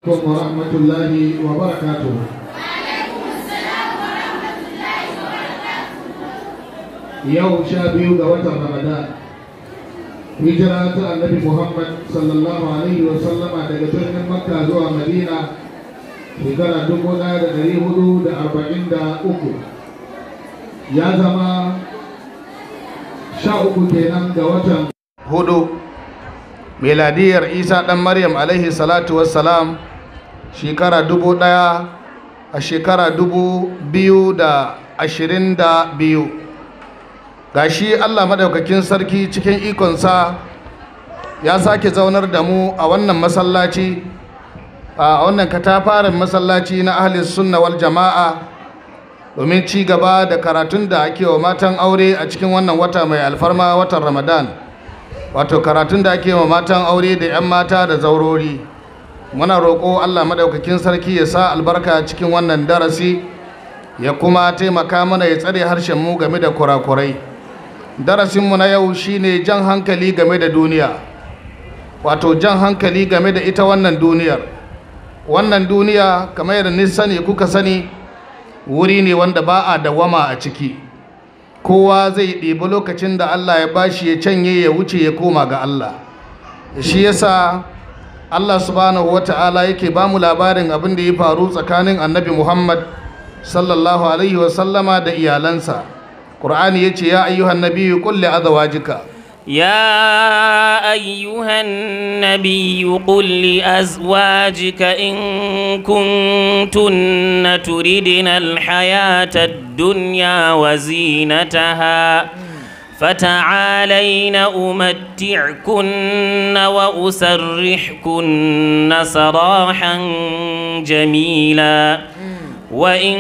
عليكم ورحمة الله وبركاته yau sha biyu ga watan ramadan hijira ta annabi muhammad sallallahu alaihi wa sallama daga birnin makka zuwa madina shekara dubu ɗaya da ɗari hudu da arba'in da uku ya zama sha uku kenan ga watan hudu miladiyar isa ɗan maryam alaihi salatu wassalam shekara dubu ɗaya a shekara dubu biyu da ashirin da biyu gashi allah maɗaukakin sarki cikin ikonsa ya sake zaunar da mu a wannan masallaci a wannan katafaren masallaci na ahlis sunna wal jama'a domin ci gaba da karatun da ake wa matan aure a cikin wannan wata mai alfarma watan ramadan wato karatun da ake wa matan aure da 'yan mata da zaurori muna roƙo allah maɗaukakin sarki ya sa albarka cikin wannan darasi ya kuma taimaka mana ya tsare harshen mu game da kurakurai darasinmu na yau shine jan hankali game da duniya wato jan hankali game da ita wannan duniyar wannan duniya kamar yadda ni sani kuka sani wuri ne wanda ba a dawama a ciki kowa zai ɗibi lokacin da Allah ya bashi ya canye ya wuce ya koma ga Allah shi yasa Allah subhanahu wata'ala yake ba mu labarin abin da ya faru tsakanin annabi Muhammad sallallahu alaihi wasallama da iyalansa Qur'ani yace ya ayyuhan nabiyyu qul li azwajika يا أيها النبي قل لأزواجك إن كنتن تردن الحياة الدنيا وزينتها فتعالين أمتعكن وأسرحكن سراحا جميلا وإن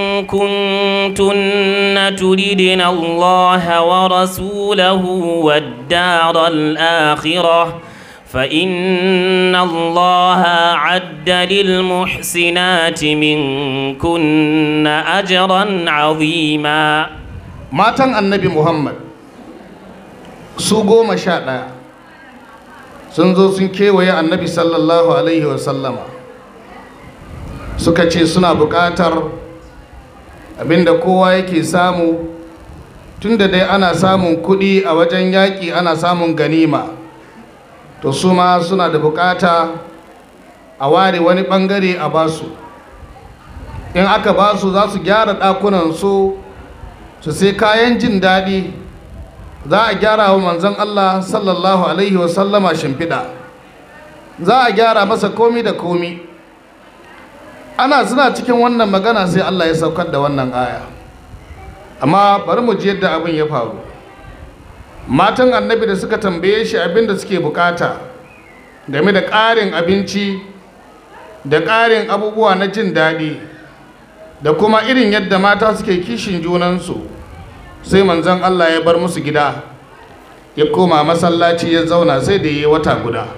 كنتن تردن الله ورسوله والدار الآخرة فإن الله عد للمحسنات منكن أجرا عظيما matan annabi Muhammad su goma sha ɗaya sun zo sun kewaye annabi sallallahu alaihi wasallama suka ce suna buƙatar abinda kowa yake samu tunda dai ana samun kuɗi a wajen yaƙi ana samun ganima to su ma suna da buƙata a ware wani ɓangare a basu in aka basu za su gyara ɗakunansu su sai kayan jin daɗi za a gyara wa manzon Allah sallallahu alaihi wasallama shimfiɗa za a gyara masa komi da komi ana suna cikin wannan magana sai Allah ya saukar da wannan aya amma bari mu ji yadda abin ya faru matan annabi da suka tambaye shi abin da suke bukata game da ƙarin abinci da ƙarin abubuwa na jin daɗi da kuma irin yadda mata suke kishin junansu sai manzon Allah ya bar musu gida ya koma masallaci ya zauna sai da yi wata guda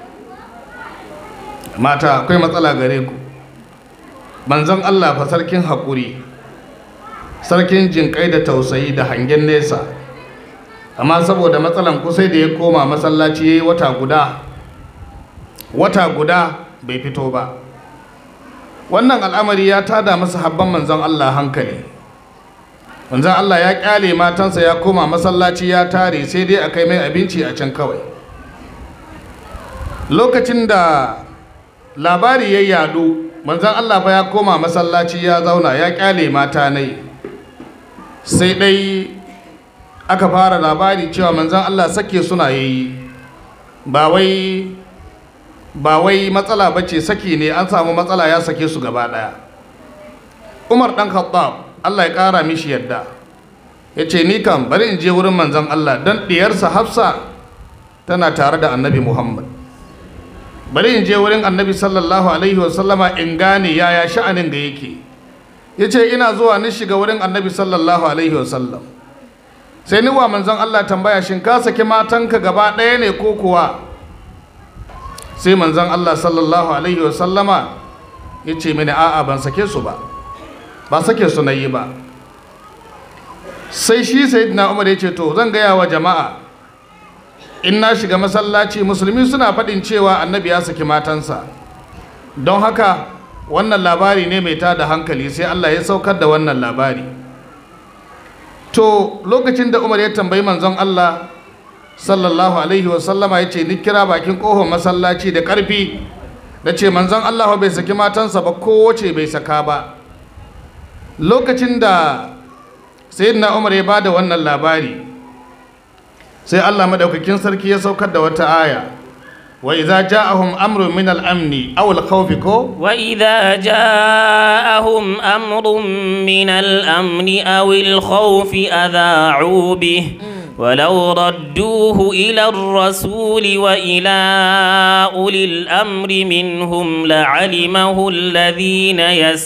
mata akwai matsala gare ku manzon Allah fa sarkin haƙuri sarkin jinƙai da tausayi da hangen nesa amma saboda matsalan ku sai da ya koma masallaci ya yi wata guda wata guda bai fito ba wannan al'amari ya tada masa habban manzon Allah hankali manzon Allah ya kyale matansa ya koma masallaci ya tare sai dai a kai mai abinci a can kawai lokacin da labari ya yadu manzon Allah fa ya koma masallaci ya zauna ya kyale mata nai sai dai aka fara labari cewa manzon Allah sake suna yayi ba wai ba wai matsala ba ce saki ne an samu matsala ya sake su gaba ɗaya umar ɗan khattab allah ya ƙara mishi yadda ya ce ni kam bari in je wurin manzon allah don ɗiyarsa hafsa tana tare da annabi muhammad bari in je wurin annabi sallallahu alaihi wasallama in gane yaya sha'anin da yake ya ce ina zuwa ni shiga wurin annabi sallallahu alaihi wasallam sai ni wa manzon allah tambaya shin ka saki matanka gaba ɗaya ne ko kuwa sai manzon Allah sallallahu alaihi wasallama ya ce mini a'a ban sake su ba ba sake su na yi ba sai shi sayyidina umar ya ce to zan gaya wa jama'a in na shiga masallaci musulmi suna faɗin cewa annabi ya saki matansa don haka wannan labari ne mai tada hankali sai Allah ya saukar da wannan labari to lokacin da Umar ya tambayi manzon Allah sallallahu alaihi wasallama ya ce ni kira bakin ƙofar masallaci da ƙarfi da ce manzon Allah bai saki matansa ba kowace bai saka ba lokacin da sayyidina Umar ya bada wannan labari sai Allah madaukakin sarki ya saukar da wata aya wa idza ja'ahum amrun min al-amni aw al-khawfi ko وإذا جاءهم أمر من الأمن أو الخوف أذاعوا به ولو ردوه إلى الرسول وإلى أولي الأمر منهم لعلمه الذين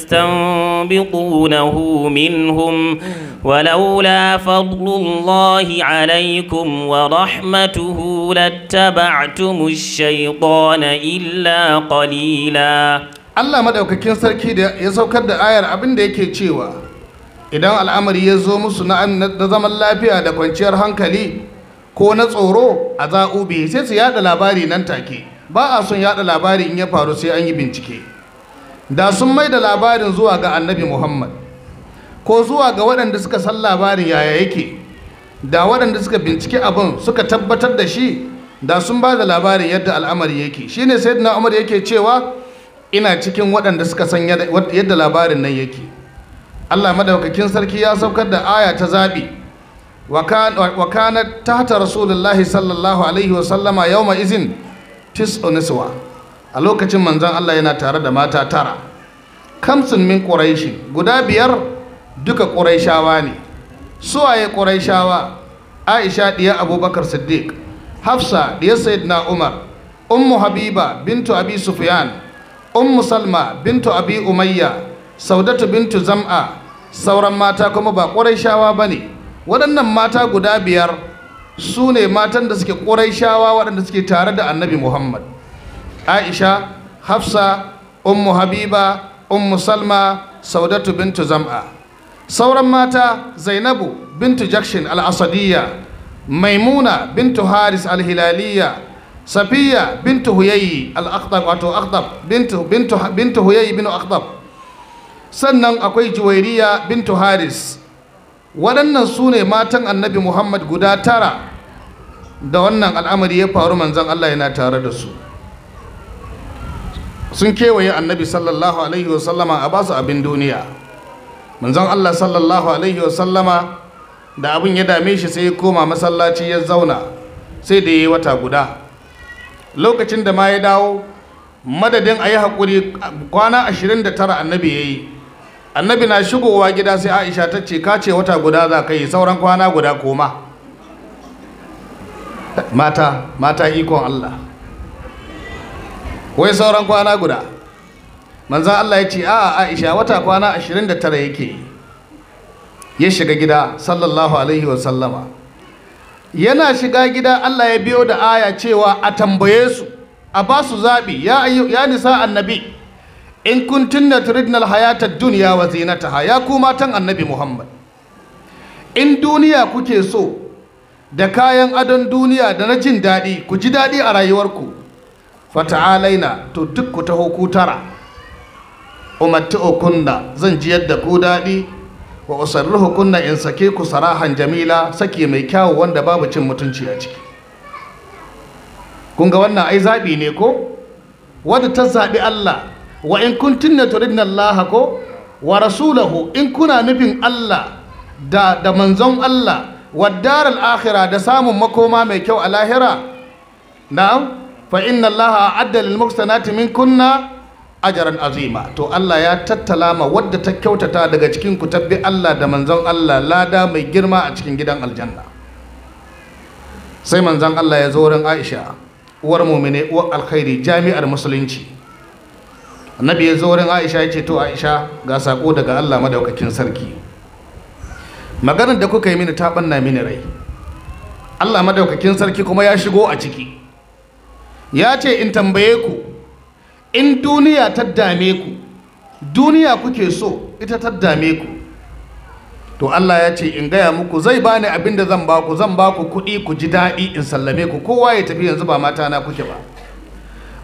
يستنبطونه منهم ولولا فضل الله عليكم ورحمته لاتبعتم الشيطان إلا قليلا Allah madaukakin sarki da ya saukar da ayar abin da yake cewa idan al'amari ya zo musu na na zaman lafiya da kwanciyar hankali ko na tsoro a za'ubi sai su yada labari nan take ba a son yada labari in ya faru sai an yi bincike da sun mai da labarin zuwa ga annabi muhammad ko zuwa ga waɗanda suka san labarin yaya yake da waɗanda suka bincike abin suka tabbatar da shi da sun ba da labarin yadda al'amari yake shine sayyidina umar yake cewa ina cikin waɗanda suka san yadda labarin nan yake Allah madaukakin sarki ya saukar da aya ta zabi wa kana tahta rasulullahi sallallahu alaihi wa sallama yawma izin tis'u niswa a lokacin manzon Allah yana tare da mata tara kamsun min quraishi guda biyar duka quraishawa ne suwaye quraishawa Aisha diya Abubakar Siddiq Hafsa diya Sayyidina Umar Ummu Habiba bintu Abi Sufyan Ummu Salma bintu Abi Umayya Saudatu bintu Zam'a sauran mata kuma ba ƙurayshawa ba ne waɗannan mata guda biyar su ne matan da suke ƙurayshawa waɗanda suke tare da annabi Muhammad Aisha Hafsa Ummu Habiba Ummu Salma Saudatu bintu Zam'a sauran mata Zainabu bintu Jakshin al-Asadiyya Maimuna bintu Haris al-Hilaliyya Safiya bintu Huyayi al-Aqtab wato Aqtab bintu bintu bintu Huyayi bin Aqtab sannan akwai Juwairiya bintu Haris waɗannan su ne matan Annabi Muhammad guda tara da wannan al'amari ya faru manzon Allah yana tare da su sun kewaye Annabi sallallahu alaihi wasallama a basu abin duniya manzon Allah sallallahu alaihi wasallama da abin ya dame shi sai ya koma masallaci ya zauna sai da ya yi wata guda lokacin da ma ya dawo madadin a yi haƙuri kwana 29 annabi ya yi annabi na shigowa gida sai aisha ta ce ka ce wata guda za ka yi sauran kwana guda koma mata mata ikon allah wai sauran kwana guda manzan allah ya ce a aisha wata kwana 29 yake yi ya shiga gida sallallahu alaihi wasallama yana shiga gida Allah ya biyo da aya cewa a tambaye su a ba su zaɓi ya, ya nisa annabi in kuntunna turidnal hayatar duniya wa zinataha ya ku matan annabi Muhammad in duniya kuke so da kayan adon duniya da na jin daɗi ku ji daɗi a rayuwarku fata'alaina to duk ku taho ku tara umattu'ukunna zan ji yadda ku daɗi wa usarruhu kunna in sake ku sarahan jamila sake mai kyawu wanda babu cin mutunci a ciki kun ga wannan ai zabi ne ko wadda ta zabi Allah wa in kuntunna turidna Allah ko wa rasulahu in kuna nufin Allah da da manzon Allah wa daral akhirah da samun makoma mai kyau a lahira na'am fa inna Allah a'adda lil muhsanati minkunna ajaran azima to Allah ya tattala ma wadda ta kyautata daga cikin ku tabbi Allah da manzon Allah lada mai girma a cikin gidan aljanna sai manzon Allah ya zo wurin Aisha uwar mu'mine uwar alkhairi jami'ar musulunci annabi ya zo wurin Aisha ya ce to Aisha ga sako daga Allah madaukakin sarki maganar da kuka yi mini ta banna mini rai Allah madaukakin sarki kuma ya shigo a ciki ya ce in tambaye ku in duniya ta dame ku duniya kuke so ita ta dame ku to Allah ya ce in gaya muku zai bani abin da zan baku zan baku kuɗi ku ji daɗi in sallame ku kowa ya tafi yanzu ba mata na kuke ba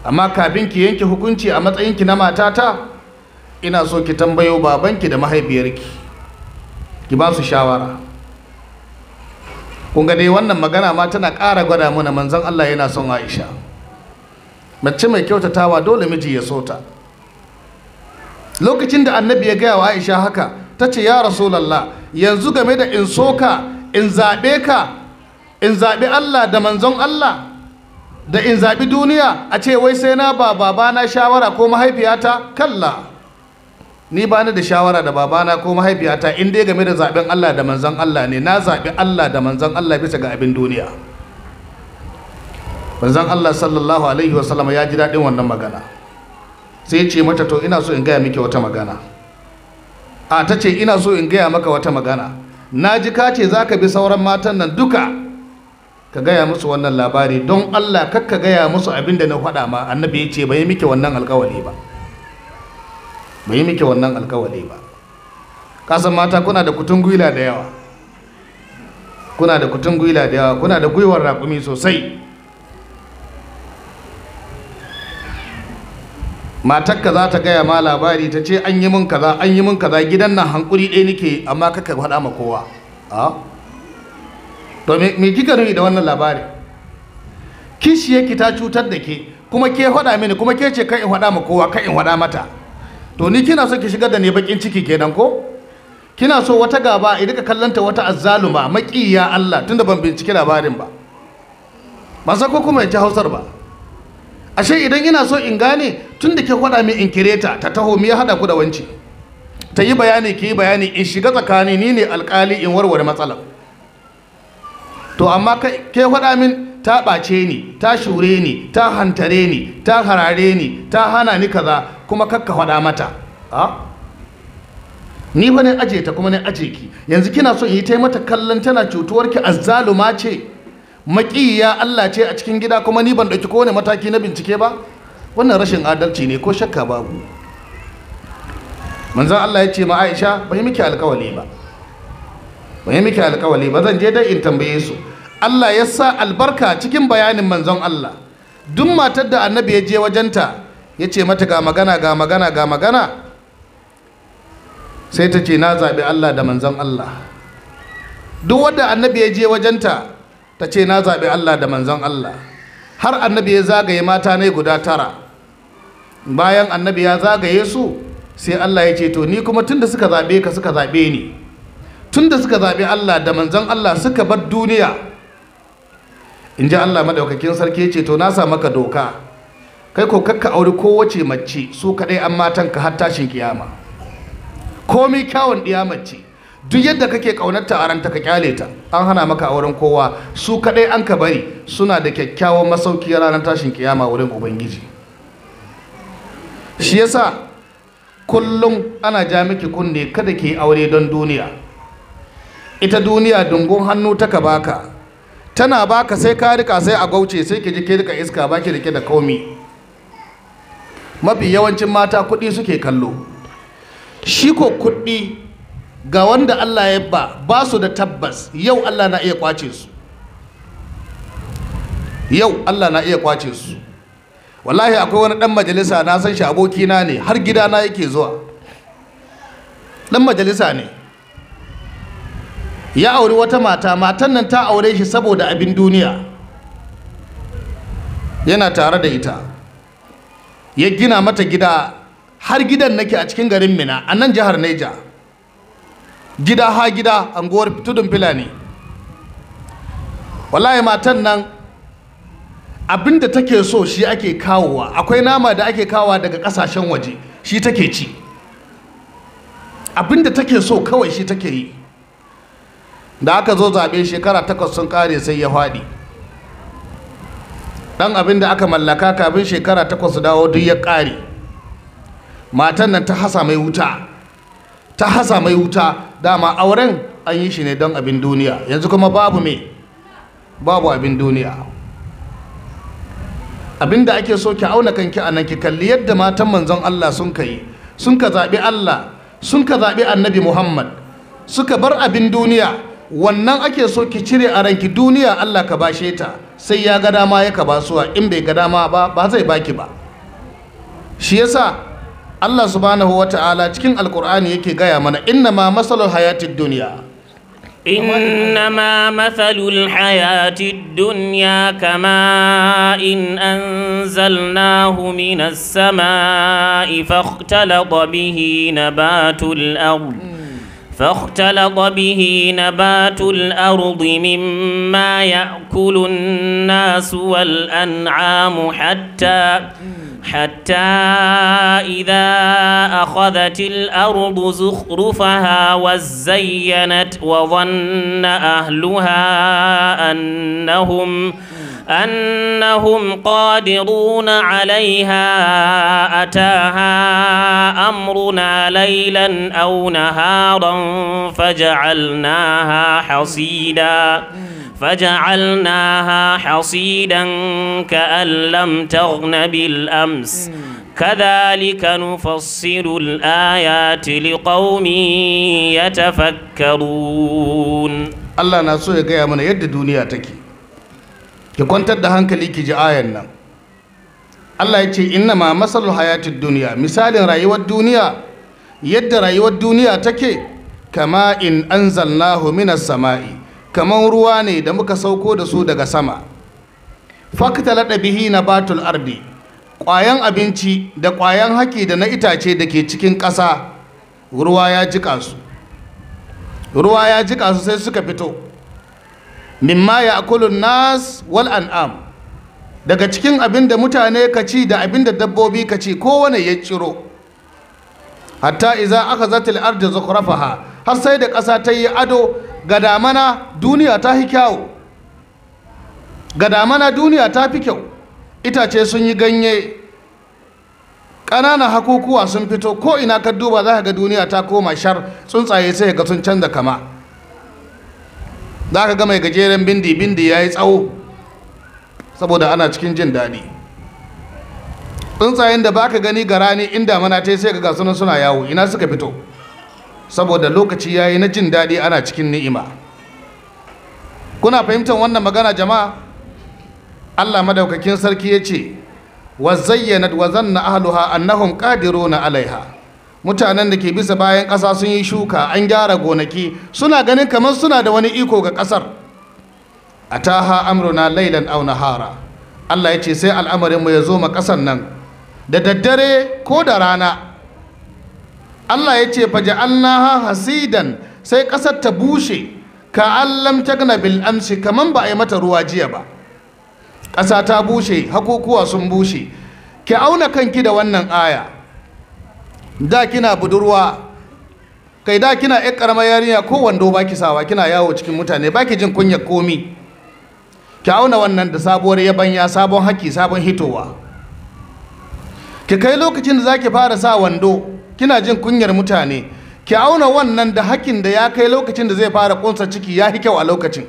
amma kafin ki yanke hukunci a matsayinki na matata ina so ki tambayo babanki da mahaifiyarki ki ba su shawara kun ga dai wannan magana ma tana ƙara gwada mana manzon Allah yana son Aisha mace mai kyautatawa dole miji ya so ta lokacin da annabi ya gaya wa Aisha haka ta ce ya rasulallah yanzu game da in soka in zaɓe ka in zaɓi Allah da manzon Allah da in zaɓi duniya a ce wai sai na ba babana shawara ko mahaifiyata kalla ni ba ni da shawara da babana ko mahaifiyata in dai game da zaɓen Allah da manzon Allah ne na zaɓi Allah da manzon Allah bisa ga abin duniya manzon Allah sallallahu alaihi wasallam ya ji daɗin wannan magana sai ya ce mata to ina so in gaya miki wata magana a ta ce ina so in gaya maka wata magana na ji ka ce za ka bi sauran matan nan duka ka gaya musu wannan labari don Allah kakka gaya musu abin da na faɗa ma annabi ya ce bai miki wannan alkawali ba bai miki wannan alkawali ba kasan mata kuna da kutun gwila da yawa kuna da kutun gwila da yawa kuna da gwiwar raƙumi sosai matakka za ta gaya ma labari ta ce an yi min kaza an yi min kaza gidan nan hankuri ɗaya nake amma kaka faɗa ma kowa a to me kika nufi da wannan labari kishiyarki ta cutar da ke kuma ke faɗa mini kuma ke ce kan in faɗa ma kowa kan in faɗa mata to ni kina so ki shigar da ne bakin ciki kenan ko kina so wata gaba a ka kallanta wata azzaluma maƙiya Allah tunda ban binciki labarin ba ba sa ko kuma ya ci hausar ba ashe idan ina so in gane tun da ke faɗa min in kireta ta taho mi ya haɗa ku da wanci ta yi bayani ki yi bayani in shiga tsakani ni ne alƙali in warware matsalar to amma ke faɗa min ta ɓace ni ta shure ni ta hantare ni ta harare ni ta hana ni kaza kuma kakka faɗa mata a ni fa ne aje ta kuma ne aje ki yanzu kina so in yi ta mata kallon tana cutuwarki azzaluma ce maƙiya Allah ce a cikin gida kuma ni ban ɗauki kowane mataki na bincike ba wannan rashin adalci ne ko shakka babu manzan Allah ya ce ma Aisha bai miki alƙawali ba bai miki alƙawali ba zan je dai in tambaye su Allah ya sa albarka cikin bayanin manzon Allah duk matar da annabi ya je wajenta ya ce mata ga magana ga magana ga magana sai ta ce na zaɓi Allah da manzon Allah duk wadda annabi ya je wajenta ta ce na zaɓi Allah da manzon Allah har annabi ya zagaye mata ne guda tara bayan annabi ya zagaye su sai Allah ya ce to ni kuma tunda suka zaɓe ka suka zaɓe ni tunda suka zaɓi Allah da manzon Allah suka bar duniya in ji Allah madaukakin sarki ya ce to na sa maka doka kai ko kakka auri kowace mace su kaɗai an matan ka har tashin kiyama komai kyawun ɗiya mace duk yadda kake kaunarta a ranta ka kyale ta an hana maka auren kowa su kadai an ka bari suna da kyakkyawan masauki ranar tashin kiyama wurin ubangiji shi yasa kullum ana ja miki kunne kada ke aure don duniya ita duniya dungun hannu taka baka tana baka sai ka rika sai a gauce sai ki ji ke rika iska baki rike da komi mafi yawancin mata kuɗi suke kallo shi ko kuɗi ga wanda Allah ya ba ba su da tabbas yau Allah na iya kwace su yau Allah na iya kwace su wallahi akwai wani dan majalisa na san shi abokina ne har gidana yake zuwa dan majalisa ne ya auri wata mata matan nan ta aure shi saboda abin duniya yana tare da ita ya gina mata gida har gidan nake a cikin garin mina a nan jihar Niger gida ha gida anguwar tudun filani wallahi matan nan abinda take so shi ake kawowa akwai nama da ake kawowa daga kasashen waje shi take ci abinda take so kawai shi take yi da aka zo zaɓe shekara takwas sun ƙare sai ya faɗi ɗan abin da aka mallaka kafin shekara takwas su dawo duk ya ƙare matan nan ta hasa mai wuta ta hasa mai wuta dama auren an yi shi ne don abin duniya yanzu kuma babu me babu abin duniya abin da ake so ki auna kanki a nan ki kalli yadda matan manzon Allah sun kai sun ka zaɓi Allah sun ka zaɓi annabi Muhammad suka bar abin duniya wannan ake so ki cire a ranki duniya Allah ka bashe ta sai ya ga dama yaka basuwa in bai ga dama ba ba zai baki ba shi yasa Allah subhanahu wata'ala cikin alkur'ani yake gaya mana inna ma masalul hayatid duniya إنما مثل الحياة الدنيا كماء أنزلناه من السماء فاختلط به نبات الأرض فاختلط به نبات الأرض مما يأكل الناس والأنعام حتى حتى إذا أخذت الأرض زخرفها وزينت وظن أهلها أنهم أنهم قادرون عليها أتاها أمرنا ليلا أو نهارا فجعلناها حصيدا فجعلناها حصيدا كأن لم تغن بالأمس كذلك نفصل الآيات لقوم يتفكرون Allah na so ya gaya mana yadda duniya take ki kwantar da hankali ki ji ayan nan Allah ya ce inna ma masalul hayatid duniya misalin rayuwar duniya yadda rayuwar duniya take kama in anzalnahu minas sama'i kaman ruwa ne da muka sauko da su daga sama faktalada bihi nabatul ardi ƙwayan abinci da ƙwayan haki da na itace da ke cikin ƙasa ruwa ya jika su ruwa ya jika su sai suka fito mimma ya akulun nas wal an'am daga cikin abin da mutane ka ci da abin da dabbobi ka ci kowane ya ciro hatta iza aka zatil arda zukhrafaha har sai da ƙasa ta yi ado ga damana duniya ta fi kyawu ga damana duniya ta fi kyau itace sun yi ganye ƙananan hakukuwa sun fito ko ina ka duba za ka ga duniya ta koma shar tsuntsaye sai ga sun canza kama za ka ga mai gajeren bindi bindi ya yi tsawo saboda ana cikin jin daɗi tsuntsayen da baka gani ga rani inda mana ta sai ga sunan suna yawo ina suka fito saboda lokaci ya yi na jin daɗi ana cikin ni'ima kuna fahimtar wannan magana jama'a allah madaukakin sarki ya ce wa zayyanat wa zanna ahluha annahum qadiruna alaiha mutanen da ke bisa bayan ƙasa sun yi shuka an gyara gonaki suna ganin kamar suna da wani iko ga ƙasar ataha amruna lailan aw nahara Allah ya ce sai al'amarin mu ya zo ma ƙasar nan da daddare ko da rana Allah ya ce faja'alnaha hasidan sai ƙasar ta bushe ka allam tagna bil amsi kaman ba a yi mata ruwa jiya ba ƙasa ta bushe hakukuwa sun bushe ki auna kanki da wannan aya da kina budurwa kai da kina ƴar ƙaramar yarinya ko wando baki sawa kina yawo cikin mutane baki jin kunyar komi ki auna wannan da sabuwar yabanya sabon haki sabon hitowa ki kai lokacin da zaki fara sa wando kina jin kunyar mutane ki auna wannan da hakin da ya kai lokacin da zai fara kunsa ciki ya fi kyau a lokacin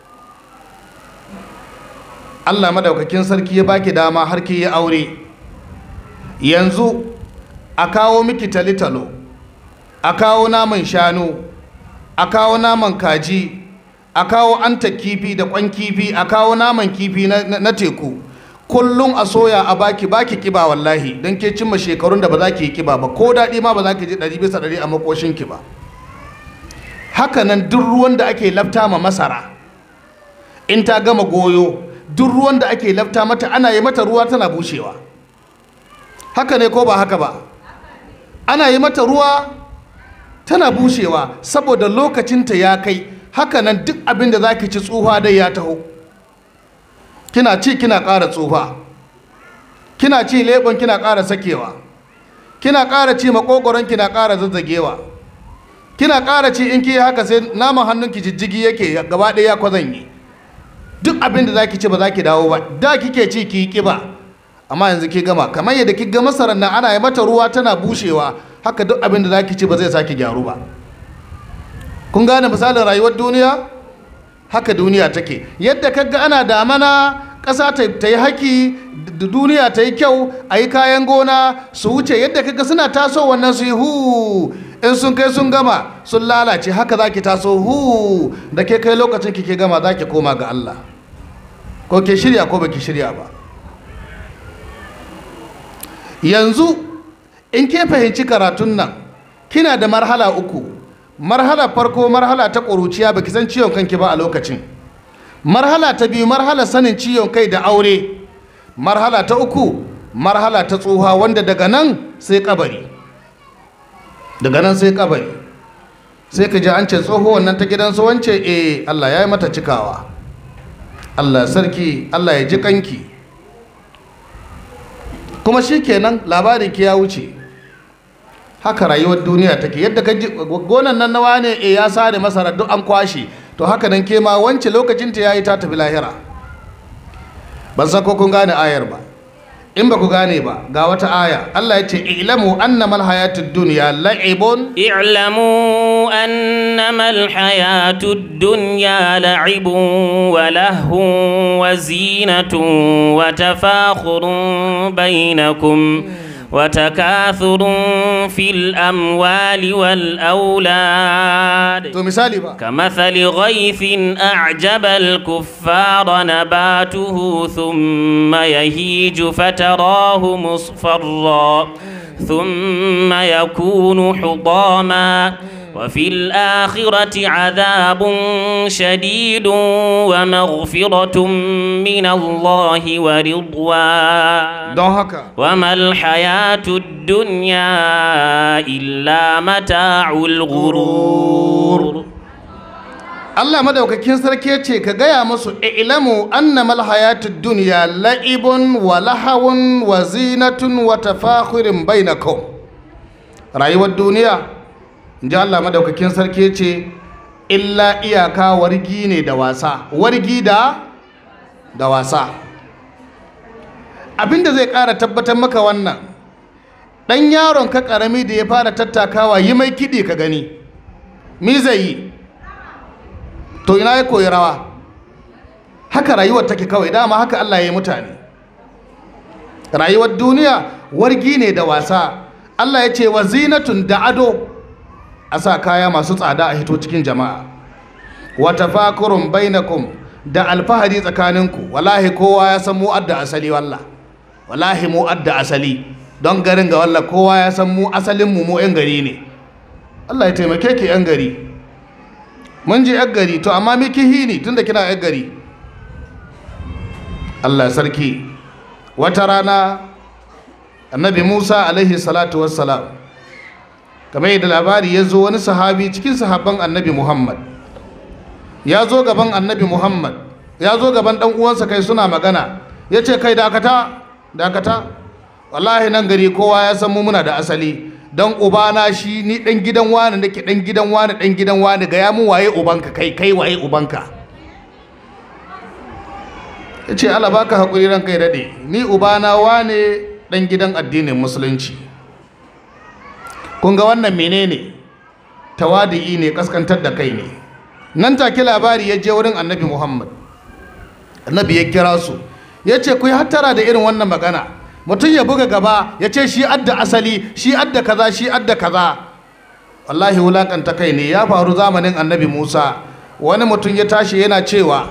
Allah madaukakin sarki ya baki dama har ki yi aure yanzu a kawo miki talitalo a kawo naman shanu a kawo naman kaji a kawo anta kifi da kwan kifi a kawo naman kifi na, na, na teku kullum a soya a baki baki kiba wallahi don ke cimma shekarun da ba za ki yi kiba ba ko daɗi ma ba za ki ji ɗari bisa ɗari a makoshinki ba haka nan duk ruwan da ake lafta ma masara in ta gama goyo duk ruwan da ake lafta mata ana yi mata ruwa tana bushewa haka ne ko ba haka ba ana yi mata ruwa tana bushewa saboda lokacinta ya kai haka nan duk abin da za ki ci tsufa dai ya taho kina ci kina ƙara tsufa kina ci leɓon kina ƙara sakewa kina ƙara ci makogoron kina ƙara zazzagewa kina ƙara ci in ki haka sai naman hannunki jijjigi yake gaba ɗaya ya kwazanye duk abin da za ki ci ba za ki dawo ba da kike ci ki yi ƙiba amma yanzu ki gama kamar yadda ki ga masarar nan ana yi mata ruwa tana bushewa haka duk abin da za ki ci ba zai sake gyaru ba kun gane misalin rayuwar duniya haka duniya take yadda kaga ana damana ƙasa ta yi haki da duniya ta yi kyau a yi kayan gona su wuce yadda kaga suna taso wannan su yi hu in sun kai sun gama sun lalace haka za ki taso hu da ke kai lokacin ki ke gama za ki koma ga Allah ko ke shirya ko baki shirya ba yanzu in ke fahimci karatun nan kina da marhala uku marhala farko marhala ta ƙuruciya baki san ciwon kanki ba a lokacin marhala ta biyu marhala sanin ciwon kai da aure marhala ta uku marhala ta tsoha wanda daga nan sai kabari daga nan sai kabari sai ka ji an ce tsoho wannan ta gidansu wance eh Allah ya yi mata cikawa Allah sarki Allah ya ji kanki kuma shi kenan labarin ki ya wuce haka rayuwar duniya take yadda ka ji gonan nan nawa ne eh ya sare masara duk an kwashe to haka nan ke ma wance lokacin ta yayi ta tafi lahira ban san ko kun gane ayar ba in ba ku gane ba ga wata aya Allah ya ce ilamu annamal hayatud dunya la'ibun اعلموا أنما الحياة الدنيا لعب ولهو وزينة وتفاخر بينكم وتكاثر في الأموال والأولاد to misali ba كمثل غيث أعجب الكفار نباته ثم يهيج فتراه مصفرا ثم يكون حطاما وفي الآخرة عذاب شديد ومغفرة من الله ورضوان don haka وما الحياة الدنيا إلا متاع الغرور Allah madaukakin sarki ya ce ka gaya musu ilamu annamal hayatud dunya la'ibun wa lahawun wa zinatun wa tafakhurin bainakum rayuwar duniya inji Allah madaukakin sarki ya ce illa iyaka wargi ne da wasa wargi da da wasa abinda zai ƙara tabbatar maka wannan ɗan yaron ka ƙarami da ya fara tattakawa yi mai kiɗi ka gani mi zai yi to ina ya koyi rawa haka rayuwar take kawai dama haka Allah ya yi mutane rayuwar duniya wargi ne da wasa Allah ya ce wa zinatun da ado a sa kaya masu tsada a hito cikin jama'a wa tafakurun bainakum da alfahari tsakaninku wallahi kowa ya san mu adda asali wallah wallahi mu adda asali don garin ga wallah kowa ya san mu asalin mu mu yan gari ne Allah ya taimake ki yan gari mun ji yan gari to amma miki hini tunda kina yan gari Allah sarki wata rana annabi Musa alaihi salatu wassalam kamar yadda labari ya zo wani sahabi cikin sahabban annabi Muhammad ya zo gaban annabi Muhammad ya zo gaban dan uwansa kai suna magana ya ce kai dakata dakata wallahi nan gari kowa ya san mu muna da asali dan ubana shi ni dan gidan wani nake dan gidan wani dan gidan wani ga ya mu waye ubanka kai kai waye ubanka ya ce Allah baka haƙuri ran kai daɗe ni ubana wane ɗan gidan addinin musulunci kun ga wannan menene tawadi'i ne kaskantar da kai ne nan take labari ya je wurin annabi muhammad annabi ya kira su ya ce ku yi hattara da irin wannan magana mutum ya buga gaba ya ce shi adda asali shi adda kaza shi adda kaza wallahi wulakanta kai ne ya faru zamanin annabi musa wani mutum ya tashi yana cewa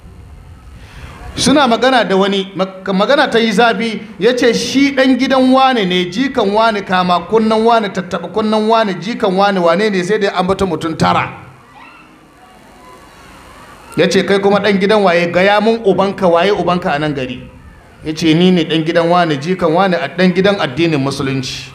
suna magana da wani magana ta yi zafi ya ce shi ɗan gidan wane ne jikan wane kama kunnan wane tattaɓa kunnan wane jikan wane wane ne sai da an bata mutum tara ya ce kai kuma ɗan gidan waye gaya mun ubanka waye ubanka a nan gari ya ce ni ne ɗan gidan wane jikan wane a ɗan gidan addinin musulunci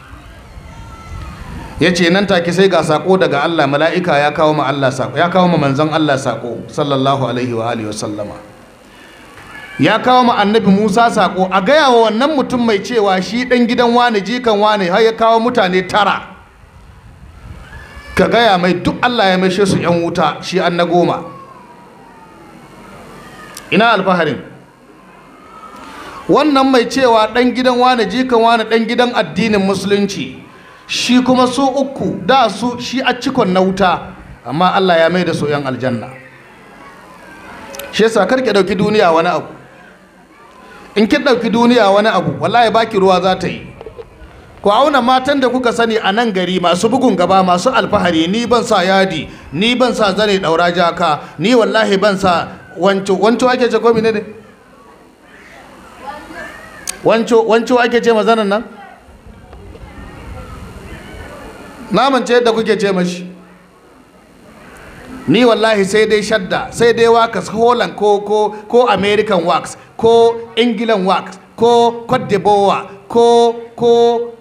ya ce nan take sai ga sako daga Allah mala'ika ya kawo ma Allah sako ya kawo ma manzon Allah sako sallallahu alaihi wa alihi wa sallama ya kawo ma annabi Musa sako a gaya wa wannan mutum mai cewa shi dan gidan wani jikan wani har ya kawo mutane tara ka gaya mai duk Allah ya maishe su yan wuta shi an na goma ina alfaharin wannan mai cewa dan gidan wani jikan wani dan gidan addinin musulunci shi kuma su uku da su shi a cikon na wuta amma Allah ya mai da su yan aljanna shi yasa karke dauki duniya wani abu in kin ɗauki duniya wani abu wallahi baki ruwa za ta yi ku auna matan da kuka sani a nan gari masu bugun gaba masu alfahari ni ban sa yadi ni ban sa zane ɗaura jaka ni wallahi ban sa wanco wanco ake ce ko ne wanco wanco ake ce mazanan nan naman ce yadda kuke ce mashi ni wallahi sai dai shadda sai dai wax holland ko ko ko american wax ko england wax ko cote d'ivoire ko ko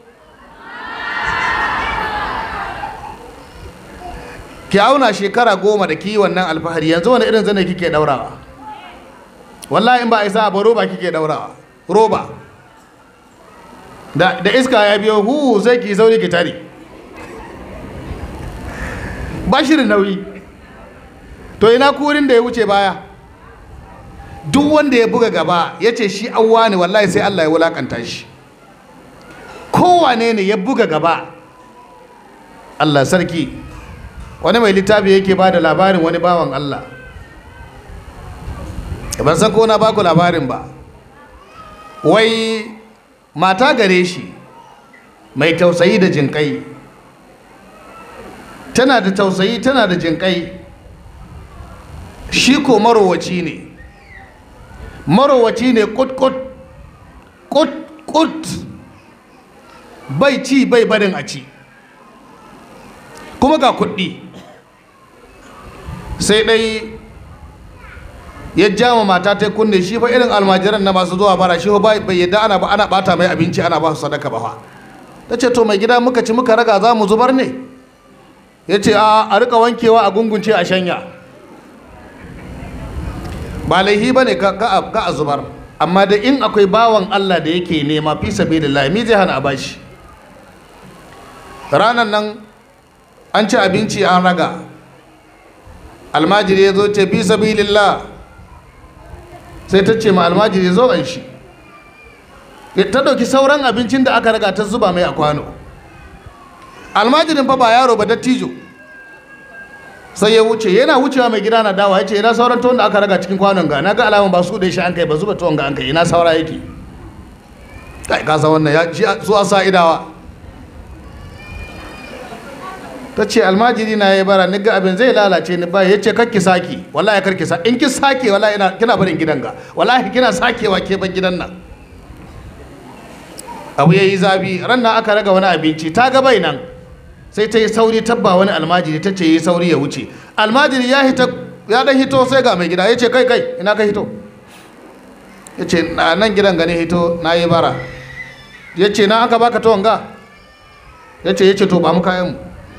ki auna shekara goma da ki wannan alfahari yanzu wani irin zane kike daurawa wallahi in ba a isa ba roba kike daurawa roba da, da iska ya biyo hu sai ki sauri ki tare ba shirin nauyi to ina kurin da ya wuce baya duk wanda ya buga gaba ya ce shi awwa ne wallahi sai Allah ya wulakanta shi kowane ne ya buga gaba Allah sarki wani mai littafi yake ba da labarin wani bawan Allah ban san ko na baku labarin ba wai mata gare shi mai tausayi da jinkai tana da tausayi tana da jinkai shi ko marowaci ne marowaci ne kut-kut kut-kut bai ci bai barin a ci kuma ga kuɗi sai ɗai ya jama mata ta kunne shi fa irin almajiran na masu zuwa bara shi bai yadda ana ana bata mai abinci ana ba su sadaka ba ta ce to mai gida muka ci muka raga za mu zubar ne ya ce a rika wankewa a gungunce a shanya ba laihi ba ne ka a zubar amma da in akwai bawan Allah da yake nema fi sabi da lami zai hana a bashi ranar nan an ci abinci an raga almajiri ya zo ce fi sabi lillah sai ta ce ma almajiri zo an shi ta ɗauki sauran abincin da aka raga ta zuba mai a kwano almajirin fa ba yaro ba dattijo sai ya wuce yana wucewa mai gida na dawa ya ce ina sauran tuwon da aka raga cikin kwanon ga na ga alamun ba su da shi an kai ba zuba tuwon ga an kai ina saura yake kai ka san wannan ya ji su a sa idawa ta ce almajiri na ya bara ni ga abin zai lalace ni ba ya ce kakki saki wallahi karki sa in ki sake wallahi ina kina barin gidan ga wallahi kina sakewa ke ban gidan nan abu yayi zabi ran nan aka raga wani abinci ta ga bai nan sai ta yi sauri tabba wani almajiri ta ce yi sauri ya wuce almajiri ya hita ya dan hito sai ga mai gida ya ce kai kai ina ka hito ya ce na nan gidan gane hito na yi bara ya ce na aka baka tuwon ga ya ce ya ce to ba mu kayan mu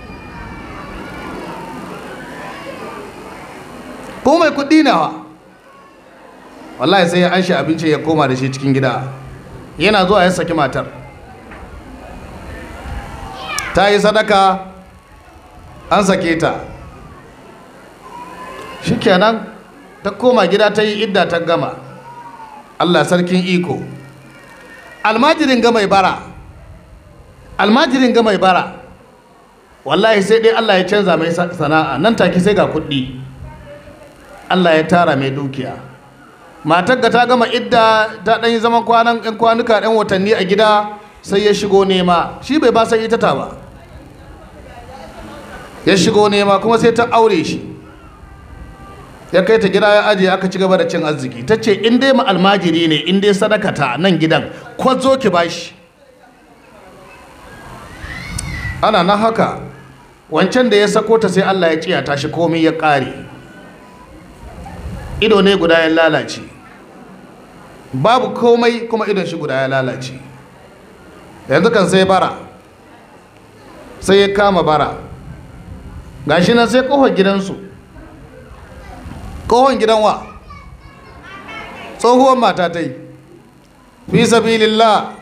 ko mai kuɗi nawa wallahi sai ya an shi abinci ya koma da shi cikin gida yana zuwa ya saki matar ta yi sadaka an sake ta shikenan ta koma gida ta yi idda ta gama allah sarkin iko almajirin ga mai bara almajirin ga mai bara wallahi sai dai allah ya canza mai sana'a nan take sai ga kuɗi allah ya tara mai dukiya matar ga ta gama idda ta ɗan yi zaman kwanan ɗan kwanuka ɗan watanni a gida sai ya shigo nema shi bai ba san ita ta ba ya shigo nema kuma sai ta aure shi ya kai ta gida ya ajiye aka ci gaba da cin arziki ta ce in dai almajiri ne in dai sadakata nan gidan kwazo ki bashi ana na haka wancan da ya sako ta sai Allah ya ciya ta shi komai ya ƙare ido ne guda ya lalace babu komai kuma idon shi guda ya lalace yanzu kan sai bara sai ya kama bara gashi nan sai kohon gidansu kohon gidan wa tsohuwar mata ta yi fi sabilillah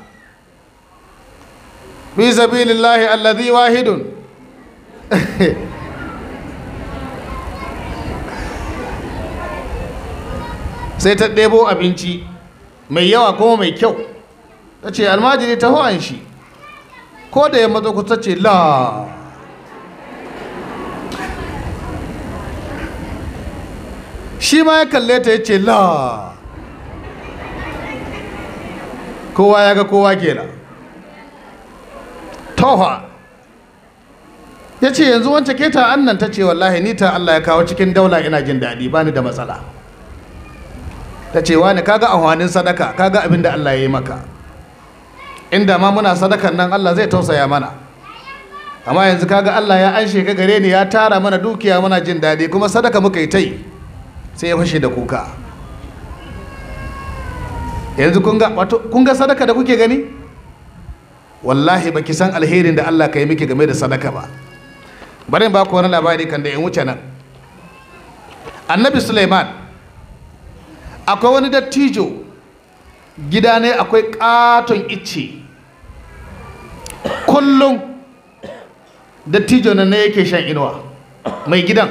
fi sabilillahi allazi wahidun sai ta ɗebo abinci mai yawa kuma mai kyau ta ce almajiri ta an shi ko da ya matsa kusa ce la shi ma ya kalle ta ya ce la kowa ya ga kowa kenan toha ya ce yanzu wancan keta annan ta ce wallahi ni ta Allah ya kawo cikin daula ina jin daɗi ba ni da matsala ta ce wani kaga amfanin sadaka kaga abin da Allah ya yi maka inda ma muna sadakan nan Allah zai tausaya mana amma yanzu kaga Allah ya anshe ka gare ni ya tara mana dukiya muna jin daɗi kuma sadaka muka yi ta yi sai ya fashe da kuka yanzu kun ga wato kun ga sadaka da kuke gani wallahi baki san alherin da Allah ka yi miki game da sadaka ba bari in ba ku wani labari kan da in wuce nan annabi Suleiman akwai wani dattijo gida ne akwai katon icce kullum dattijo nan ne yake shan inuwa mai gidan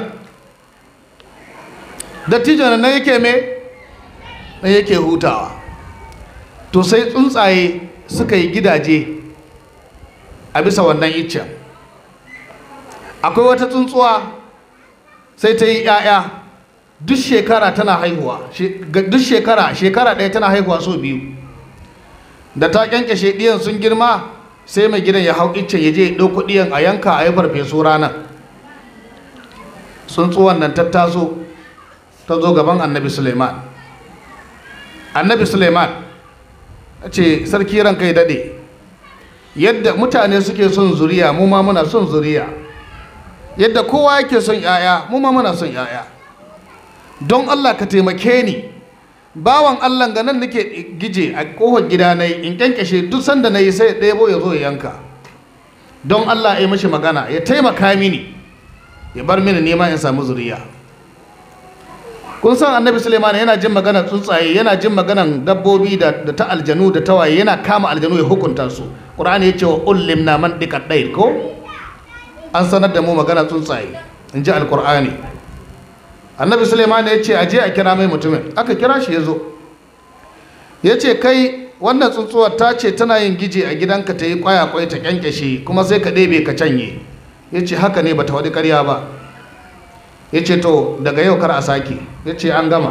dattijo nan ne yake me ne yake hutawa to sai tsuntsaye suka yi gidaje a bisa wannan iccen akwai wata tsuntsuwa sai ta yi 'ya'ya duk shekara tana haihuwa duk shekara shekara ɗaya tana haihuwa so biyu da ta kyankyashe ɗiyan sun girma sai mai gidan ya hau iccen ya je ya ɗauko ɗiyan a yanka a yi farfesu ranar tsuntsuwan nan ta taso ta zo gaban annabi suleiman annabi suleiman ce sarki ranka ya daɗe yadda mutane suke son zuriya mu ma muna son zuriya yadda kowa yake son 'ya'ya mu ma muna son 'ya'ya don Allah ka taimake ni bawan Allah ga nan nake gije a kohon gida na in kyankyashe duk sanda na yi sai ɗebo ya zo ya yanka don Allah ya yi mashi magana ya taimaka mini ya bar mini nema in samu zuriya kun san annabi suleiman yana jin maganar tsuntsaye yana jin maganar dabbobi da ta aljanu da tawaye yana kama aljanu ya hukunta su ƙur'ani ya ce wa ullim na man ɗiƙa ɗai ko an sanar da mu maganar tsuntsaye in ji alƙur'ani annabi suleiman ya ce aje a kira mai mutumin aka kira shi ya zo ya ce kai wannan tsuntsuwar ta ce tana yin gije a gidanka ta yi kwaya-kwai ta kyankyashe kuma sai ka ɗebe ka canye ya ce haka ne ba ta waɗi ƙarya ba ya ce to daga yau kar a sake ya ce an gama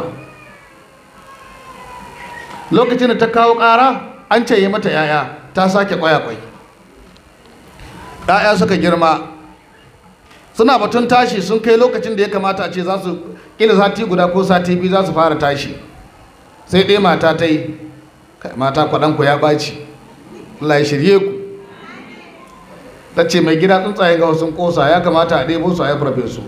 lokacin da ta kawo ƙara an ce yi mata 'ya'ya ta sake kwaya-kwai 'ya'ya suka girma suna batun tashi sun kai lokacin da ya kamata a ce za su ƙila sati guda ko sati biyu za su fara tashi sai ɗaya mata ta yi mata kwaɗanku ya ɓaci Allah ya shirye ku ta ce mai gida tsuntsaye ga sun ƙosa ya kamata a ɗebo su a yi farfesu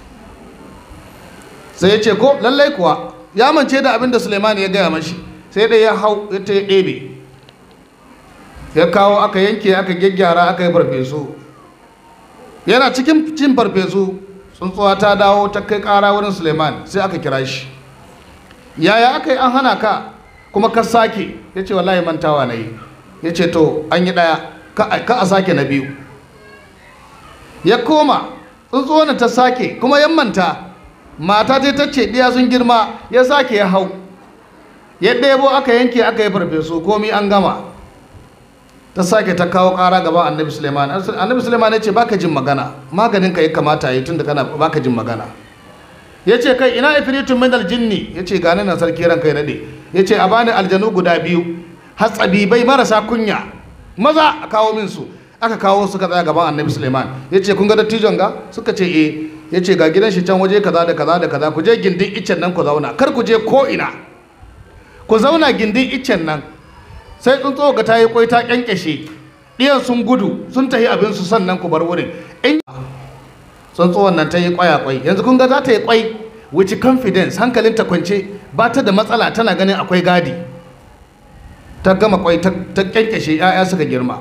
sai ya ce ko lallai kuwa ya mance da abin da suleiman ya gaya mashi sai ɗaya ya hau ya ta ɗebe ya kawo aka yanke aka gyaggyara aka yi farfesu yana cikin cin farfesu tsuntsuwa ta dawo ta kai kara wurin suleiman sai aka kira shi yaya aka yi an hana ka kuma ka sake ya ce wallahi mantawa na yi ya ce to an yi ɗaya ka a sake na biyu ya koma tsuntsuwa ta sake kuma yan manta mata ta ta ce ɗiya sun girma ya sake ya hau ya ɗebo aka yanke aka yi farfesu komi an gama ta sake ta kawo ƙara gaba annabi suleiman annabi suleiman ya ce baka jin magana maganin ka ya kamata yi tun da kana baka jin magana ya ce kai ina ifritun min aljinni ya ce gani nan sarki ranka ya daɗe ya ce a bani aljanu guda biyu hatsabibai marasa kunya maza a kawo min su aka kawo suka tsaya gaban annabi suleiman ya ce kun ga dattijon ga suka ce eh ya ce ga gidan shi can waje kaza da kaza da kaza ku je gindin iccen nan ku zauna kar ku je ko ina ku zauna gindin iccen nan sai tsuntsu ga ta yi kwai ta kyankyashe ɗiyan sun gudu sun tafi abinsu sannan ku bar wurin in tsuntsuwan nan ta yi kwaya kwai yanzu kun ga za ta yi kwai with confidence hankalin ta kwance ba ta da matsala tana ganin akwai gadi ta gama kwai ta kyankyashe 'ya'ya suka girma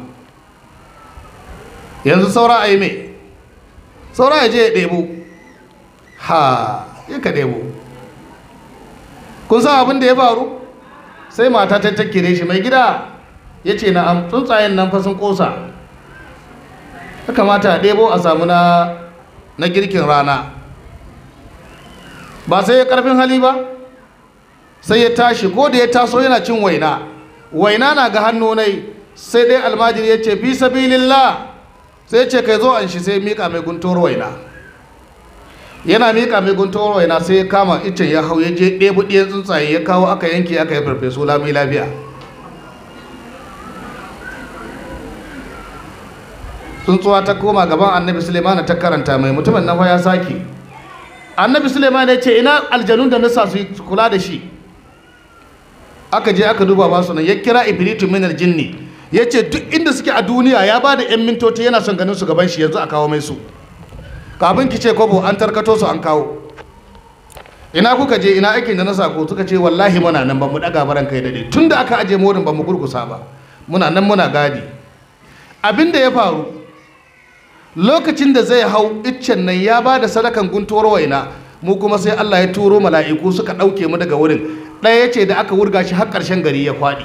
yanzu saura a yi mai saura ya je ya ɗebo ha ya ka ɗebo kun san abin da ya faru sai mata ta takkire shi mai gida ya ce na'am tsuntsayen nan fa sun kosa ya kamata a ɗebo a samu na na girkin rana ba sai ya karfin hali ba sai ya tashi ko da ya taso yana cin waina waina na ga hannu nai sai dai almajiri ya ce fi sabilillah sai ya ce kai zo an shi sai mika mai guntuwar waina yana mika mai guntuwar waina sai ya kama icen ya hau ya je ɗebu ɗiyan tsuntsaye ya kawo aka yanke aka yi farfesu lami lafiya tsuntsuwa ta koma gaban annabi suleiman ta karanta mai mutumin nan fa ya sake annabi suleiman ya ce ina aljanun da nasa su kula da shi aka je aka duba basu nan ya kira ibritu min aljinni ya ce duk inda suke a duniya ya ba da 'yan mintoci yana son ganin su gaban shi yanzu a kawo mai su kafin ki ce kobo an tarkato su an kawo ina kuka je ina aikin da na sako suka ce wallahi muna nan ba mu daga baran kai dade tun da aka aje morin ba mu gurgusa ba muna nan muna gadi abin da ya faru lokacin da zai hau iccen nan ya ba da sadakan guntuwar waina mu kuma sai Allah ya turo mala'iku suka ɗauke mu daga wurin ɗaya ya ce da aka wurga shi har ƙarshen gari ya kwaɗi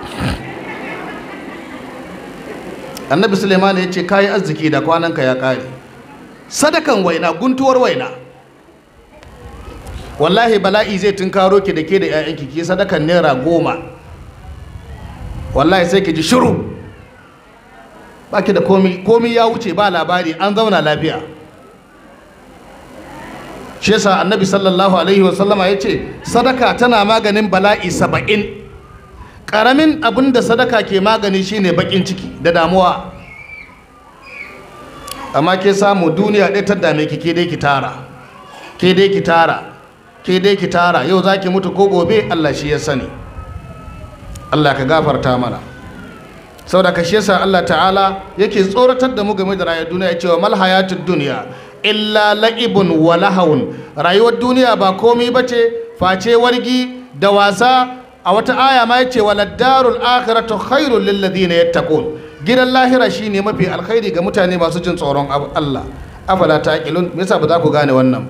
annabi suleiman ya ce kayi arziki da kwananka ya ƙare sadakan waina guntuwar waina wallahi bala'i zai tunkaro ki da ke da 'ya'yanki ki sadakan naira goma wallahi sai ki ji shiru ba ki da komi komi ya wuce ba labari an zauna lafiya shi yasa annabi sallallahu alaihi wasallama ya ce sadaka tana maganin bala'i saba'in ƙaramin abin da sadaka ke magani shine bakin ciki da damuwa amma ke samu duniya ɗaya ta dame ki ke dai ki tara ke dai ki tara ke dai ki tara yau za ki mutu ko gobe allah shi ya sani allah ka gafarta mana saboda ka shi yasa allah ta'ala yake tsoratar da mu game da rayuwar duniya ya ce wa mal hayatud duniya illa la'ibun wa lahawun rayuwar duniya ba komai bace face wargi da wasa a wata aya ma yace waladdarul akhiratu khairul lil ladina yattaqun gidan lahira shine mafi alkhairi ga mutane masu jin tsoron Allah afala taqilun me yasa ba za ku gane wannan ba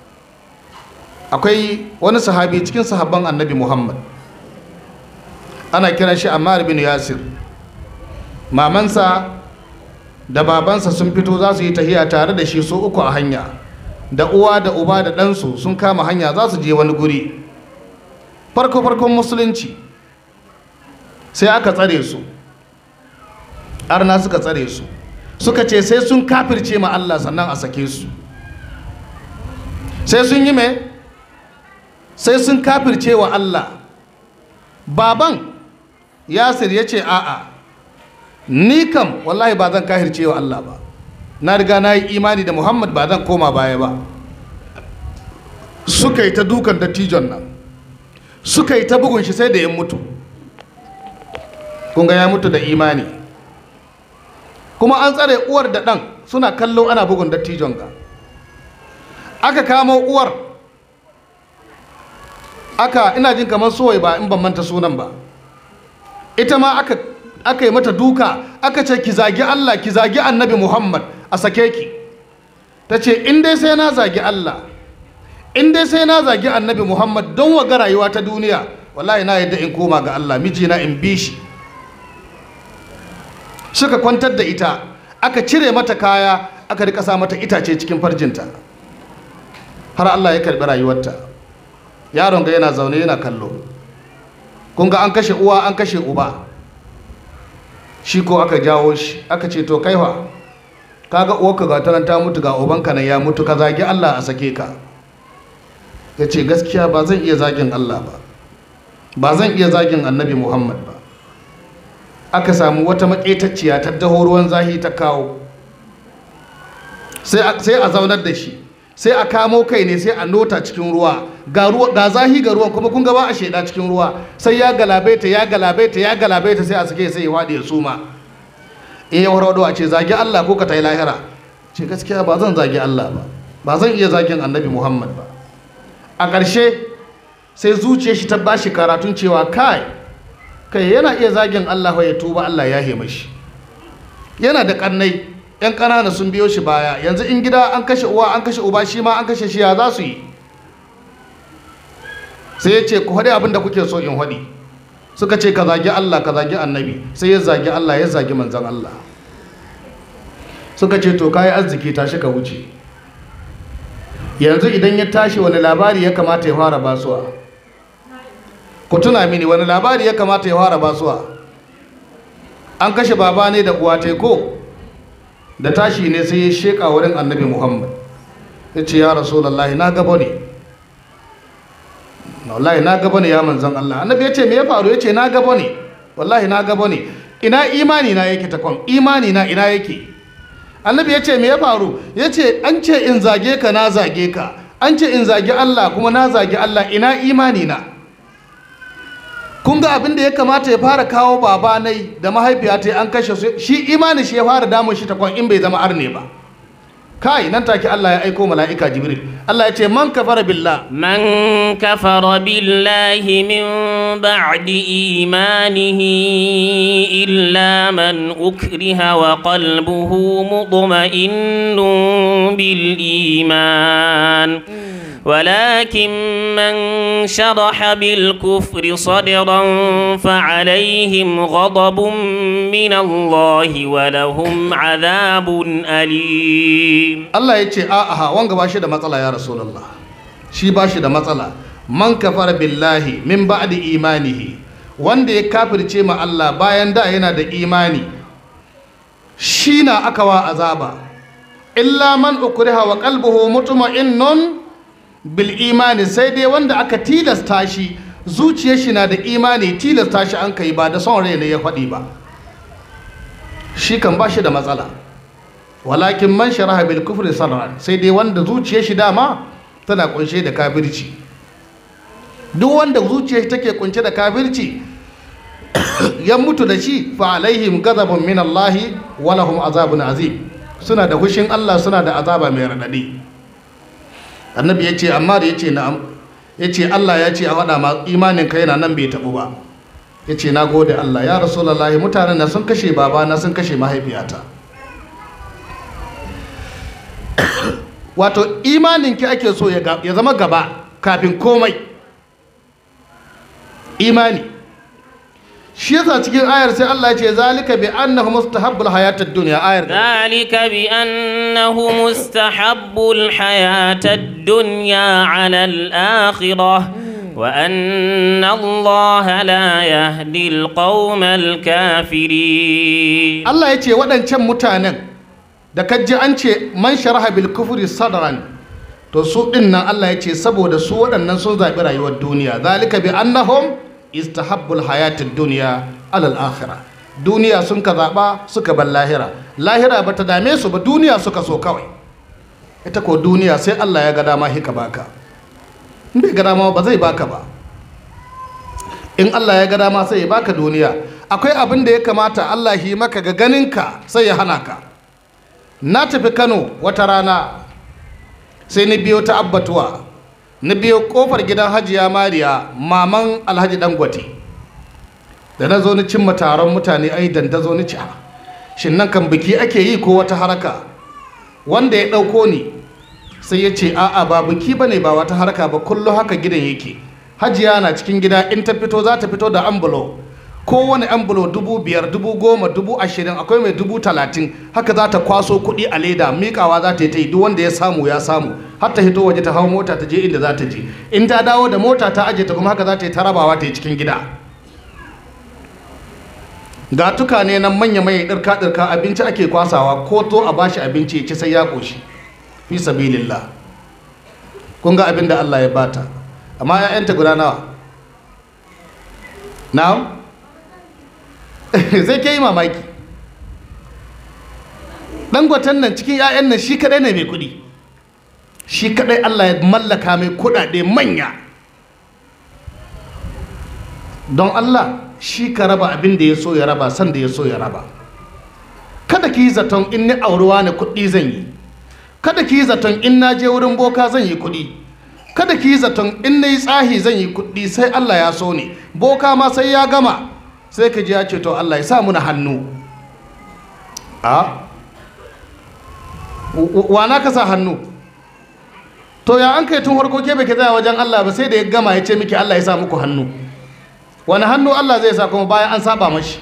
akwai wani sahabi cikin sahabban annabi Muhammad ana kiran shi Ammar bin Yasir mamansa da babansa sun fito za su yi tahiya tare da shi su uku a hanya da uwa da uba da ɗansu sun kama hanya za su je wani guri farko-farkon musulunci sai aka tsare su arna suka tsare su suka ce sai sun kafirce ma Allah sannan a sake su sai sun yi mai sai sun kafirce wa Allah baban yasir ya ce a'a ni kam wallahi ba zan kahirce wa Allah ba na riga na yi imani da Muhammad ba zan koma baya ba suka yi ta dukan dattijon nan suka yi ta bugun shi sai da ya mutu kunga ya mutu da imani kuma an tsare uwar da ɗan suna kallo ana bugun dattijon ga aka kamo uwar aka ina jin kamar sowai ba in ban manta sunan ba ita ma aka aka yi mata duka aka ce ki zagi Allah ki zagi annabi Muhammad a sake ki ta ce in dai sai na zagi Allah in dai sai na zagi annabi Muhammad don waga rayuwa ta duniya wallahi na yadda in koma ga Allah mijina in bi shi suka kwantar da ita aka cire mata kaya aka rika sa mata itace cikin farjinta har Allah ya karbi rayuwarta yaron ga yana zaune yana kallo kun ga an kashe uwa an kashe uba shi ko aka jawo shi aka ce to kaiwa kaga uwarka ga tanan ta mutu ga ubanka nan ya mutu ka zagi Allah a sake ka ya ce gaskiya ba zan iya zagin Allah ba ba zan iya zagin annabi Muhammad ba aka samu wata maƙetacciya ta daho ruwan zahi ta kawo sai a zaunar da shi sai a kamo kai ne sai a nota cikin ruwa ga zahi ga ruwan kuma kun gaba a sheda cikin ruwa sai ya galabaita ya galabaita ya galabaita sai a sake sai ya waɗe ya suma in ya warwado a ce zagi Allah ko ka ta yi lahira ce gaskiya ba zan zagi Allah ba ba zan iya zagin annabi Muhammad ba a ƙarshe sai zuciyar shi ta bashi karatun cewa kai kai yana iya zagin Allah ya tuba Allah ya hema shi yana da kannai yan ƙanana sun biyo shi baya yanzu in gida an kashe uwa an kashe uba shi ma an kashe shi ya za su yi sai ya ce ku haɗe abin da kuke so in haɗi suka ce ka zagi Allah ka zagi annabi sai ya zagi Allah ya zagi manzan Allah suka ce to kayi arziki tashi ka wuce yanzu idan ya tashi wani labari ya kamata ya fara basuwa ku tuna mini wani labari ya kamata ya fara basuwa an kashe baba ne da uwa ko da tashi ne sai ya sheka wurin annabi muhammad ya ce ya rasulallah na gaba ne wallahi na gaba ne ya manzan allah annabi ya ce me ya faru ya ce na gaba ne wallahi na gaba ne ina imani na yake takwan imani na ina yake annabi ya ce me ya faru ya ce an ce in zage ka na zage ka an ce in zage allah kuma na zage allah ina imani na kun ga abin da ya kamata ya fara kawo babanai da mahaifiya ta an kashe su shi imani shi ya fara damun shi takwan in bai zama arne ba kai nan take Allah ya aiko mala'ika jibril Allah ya ce man kafara billah من كفر بالله من بعد إيمانه إلا من أكره وقلبه مطمئن بالإيمان ولكن من شرح بالكفر صدرا فعليهم غضب من الله ولهم عذاب أليم Allah ya ce a'a wanga ba shi da matsala ya rasulullah shi ba shi da matsala man kafara billahi min ba'di imanihi wanda ya kafirce ma Allah bayan da yana da imani shi na aka wa azaba illa man ukriha wa qalbuhu mutma'innun bil imani sai dai wanda aka tilasta shi zuciyar shi na da imani tilasta shi an kai ba da son rai ne ya faɗi ba shi kan ba shi da matsala walakin man sharaha bil kufri sadran sai dai wanda zuciyar shi dama tana kunshe da kafirci duk wanda zuciyar shi take kunshe da kafirci ya mutu da shi fa alaihim ghadabun min Allah wa lahum azabun azim suna da hushin Allah suna da azaba mai radadi annabi yace amma da yace na'am yace Allah ya ce a faɗa ma imanin ka yana nan bai tabu ba yace na gode Allah ya rasulullahi mutanen na sun kashe babana sun kashe mahaifiyata wato imaninki ake so ya ga- ya zama gaba kafin komai imani shi yasa cikin ayar sai Allah ya ce zalika bi annahu mustahabbul hayatad dunya ayar gaba. ذلك بأنه مستحب الحياة الدنيا على الآخرة وأن الله لا يهدي القوم الكافرين Allah ya ce waɗancan mutanen da kaji an ce man sharaha bil kufri sadran to su ɗin nan Allah ya ce saboda su waɗannan sun zaɓi rayuwar duniya zalika bi annahum istahabbul hayatid dunya alal akhirah duniya sun ka zaɓa suka bar lahira lahira ba ta dame su ba duniya suka so kawai ita ko duniya sai Allah ya ga dama hika baka in bai ga dama ba zai baka ba in Allah ya ga dama sai ya baka duniya akwai abin da ya kamata Allah yi maka ga ganinka sai ya hana ka na tafi Kano wata rana sai ni biyo ta abbatuwa na biyo kofar gidan hajiya mariya maman alhaji dangote da na zo ni cimma taron mutane ai dandazo ni ci "Ah, shin nan kan biki ake yi ko wata haraka wanda ya ɗauko ni sai ya ce a'a ba biki bane ba wata haraka ba kullum haka gidan yake hajiya na cikin gida in ta fito za ta fito da ambulo kowane ambulo dubu biyar dubu goma dubu ashirin akwai mai dubu talatin haka za ta kwaso kuɗi a leda miƙawa za ta yi ta yi duk wanda ya samu ya samu har ta hito waje ta hau mota ta je inda za ta je in ta dawo da mota ta aje ta kuma haka za ta yi ta rabawa ta yi cikin gida ga tukane nan manya mai ɗirka ɗirka abinci ake kwasawa ko to a bashi abinci ya ci sai ya ƙoshi fi sabilillah kun ga abin da Allah ya bata amma ƴaƴanta guda nawa now zai ke yi mamaki dangoten nan cikin ƴaƴan nan shi kadai ne mai kuɗi shi kadai Allah ya mallaka mai kuɗaɗe manya don Allah shi ka raba abin da ya so ya raba san da ya so ya raba kada ki yi zaton in ni aurewa ne kuɗi zan yi kada ki yi zaton in na je wurin boka zan yi kuɗi kada ki yi zaton in na yi tsahi zan yi kuɗi sai Allah ya so ne boka ma sai ya gama sai ka ji ya ce to Allah ya sa muna hannu a wa na ka sa hannu to ya an kai tun farko ke bai ke tsaya wajen Allah ba sai da ya gama ya ce miki Allah ya sa muku hannu wani hannu Allah zai sa kuma bayan an saba mashi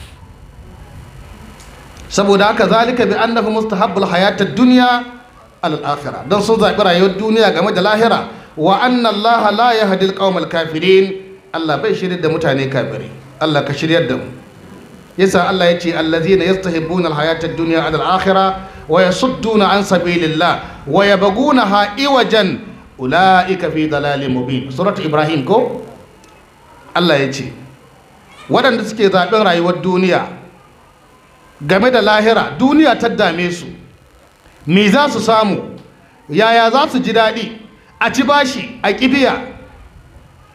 saboda haka zalika bi annahu mustahabbul hayatad dunya alal akhirah dan sun zabi rayuwar duniya game da lahira wa anna Allah la yahdi alqawmal kafirin Allah bai shirye da mutane kafirai Allah ka shiryar da mu yasa Allah ya ce allazina yastahibbuna alhayatad dunya alal akhirah wa yasudduna an sabilillah wa yabghunaha iwajan ulaika fi dalalin mubin surat ibrahim ko Allah ya ce waɗanda suke zaɓen rayuwar duniya game da lahira duniya ta dame su me za su samu yaya za su ji daɗi a ci bashi a ƙibiya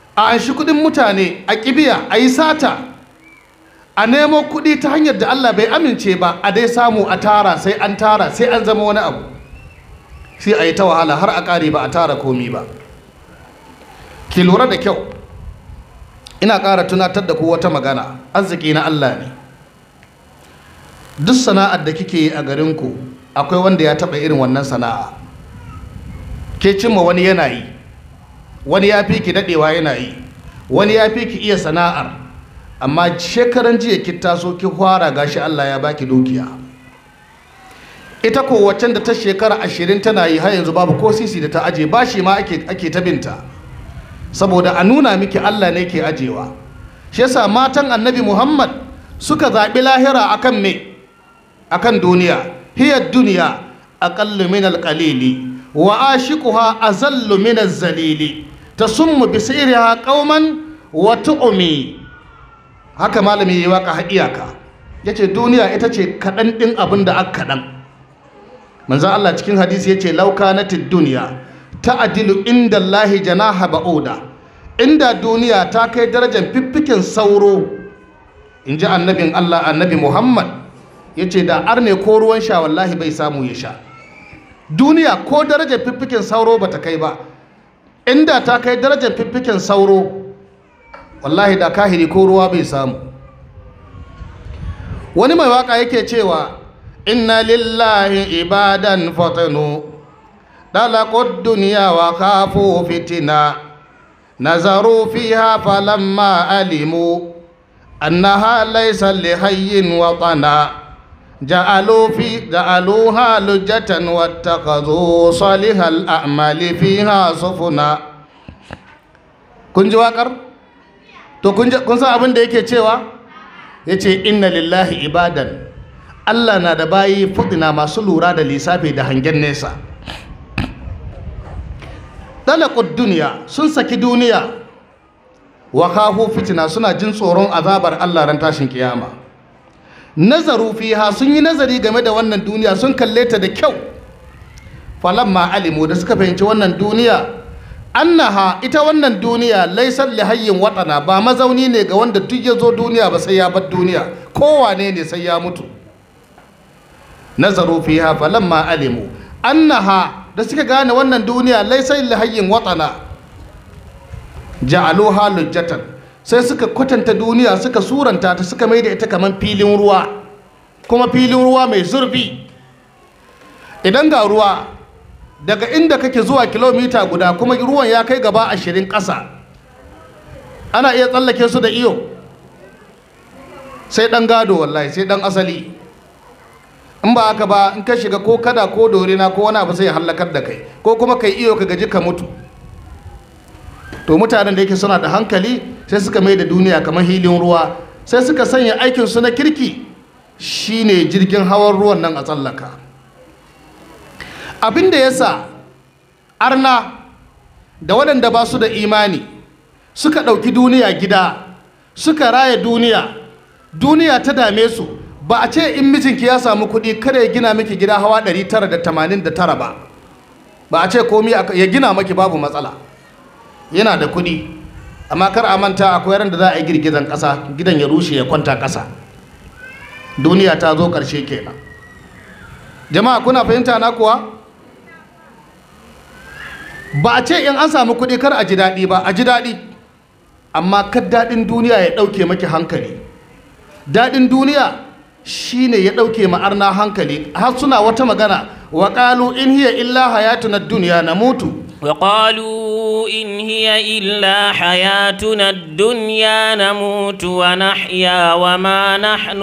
a anshi kudin mutane a kibiya a yi sata a nemo kudi ta hanyar da Allah bai amince ba a dai samu a tara sai an tara sai an zama wani abu sai a yi ta wahala har a ƙare ba a tara komi ba ki lura da kyau ina ƙara tunatar da ku wata magana arziki na Allah ne duk sana'ar da kike yi a garinku akwai wanda ya taɓa irin wannan sana'a ke cimma wani yana yi wani ya fi ki daɗewa yana yi wani ya fi ki iya sana'ar amma shekaran jiya ki taso ki fara gashi Allah ya baki dukiya ita ko waccan da ta shekara ashirin tana yi har yanzu babu ko sisi da ta aje ba shi ma ake, ake ta binta saboda a nuna miki Allah ne ke ajewa shi yasa matan annabi Muhammad suka zaɓi lahira akan me akan duniya hiya duniya aqallu min alqalili wa ashiquha azallu min az-zalili tasummu bi sirriha qauman wa tu'mi haka malami yayi waka har iyaka yace duniya ita ce kadan din abin da aka kadan manzon Allah cikin hadisi yace law kanatid dunya ta'dilu inda Allah janaha ba'uda inda duniya ta kai darajar fiffikin sauro inji annabin Allah annabi Muhammad yace da arne ko ruwan sha wallahi bai samu ya sha duniya ko darajar fiffikin sauro ba ta kai ba inda ta kai darajar fiffikin sauro wallahi da kahiri ko ruwa bai samu wani mai waka yake cewa inna lillahi ibadan fatanu dalaqud dunya wa khafu fitina nazaru fiha falamma alimu annaha laysa lihayyin watana جعلوا في جعلوها لجة واتخذوا صالح الأعمال فيها سفنا kun ji waƙar to kun san abin da yake cewa ya ce inna lillahi ibadan allah na da bayi fudina masu lura da lissafi da hangen nesa dalakut duniya sun saki duniya wa kahu fitina suna jin tsoron azabar allah ran tashin kiyama nazaru fiha sun yi nazari game da wannan duniya sun kalle ta da kyau falamma alimu da suka fahimci wannan duniya annaha ita wannan duniya laisar lihayyin waɗana ba mazauni ne ga wanda duk ya zo duniya ba sai ya bar duniya kowane ne sai ya mutu nazaru fiha falamma alimu annaha da suka gane wannan duniya laisar lihayyin waɗana ja'aluha lujjatan sai suka kwatanta duniya suka suranta ta suka mai da ita kamar filin ruwa kuma filin ruwa mai zurfi idan ga ruwa daga inda kake zuwa kilomita guda kuma ruwan ya kai gaba ashirin ƙasa ana iya tsallake su da iyo sai ɗan gado wallahi sai ɗan asali in ba haka ba in ka shiga ko kada ko dorina ko wani abu sai ya hallakar da kai ko kuma kai iyo ka gaji ka mutu to mutanen da yake suna da hankali sai suka mai da duniya kamar hilin ruwa sai suka sanya aikinsu na kirki shine jirgin hawan ruwan nan a tsallaka abin da ya sa arna da waɗanda ba su da imani suka ɗauki duniya gida suka raya duniya duniya ta dame su ba a ce in mijinki ya samu kuɗi kada ya gina miki gida hawa 989 ba ba a ce komi ya gina maki babu matsala yana da kuɗi amma kar a manta akwai ran da za a yi girgizan ƙasa gidan ya rushe ya kwanta ƙasa duniya ta zo ƙarshe kenan jama'a kuna fahimta na kuwa ba a ce in an samu kuɗi kar a ji daɗi ba a ji daɗi amma kar daɗin duniya ya ɗauke maki hankali daɗin duniya shine ya ɗauke ma'arna hankali har suna wata magana wa ƙalu in hiya illa hayatuna duniya na mutu وقالوا إن هي إلا حياتنا الدنيا نموت ونحيا وما نحن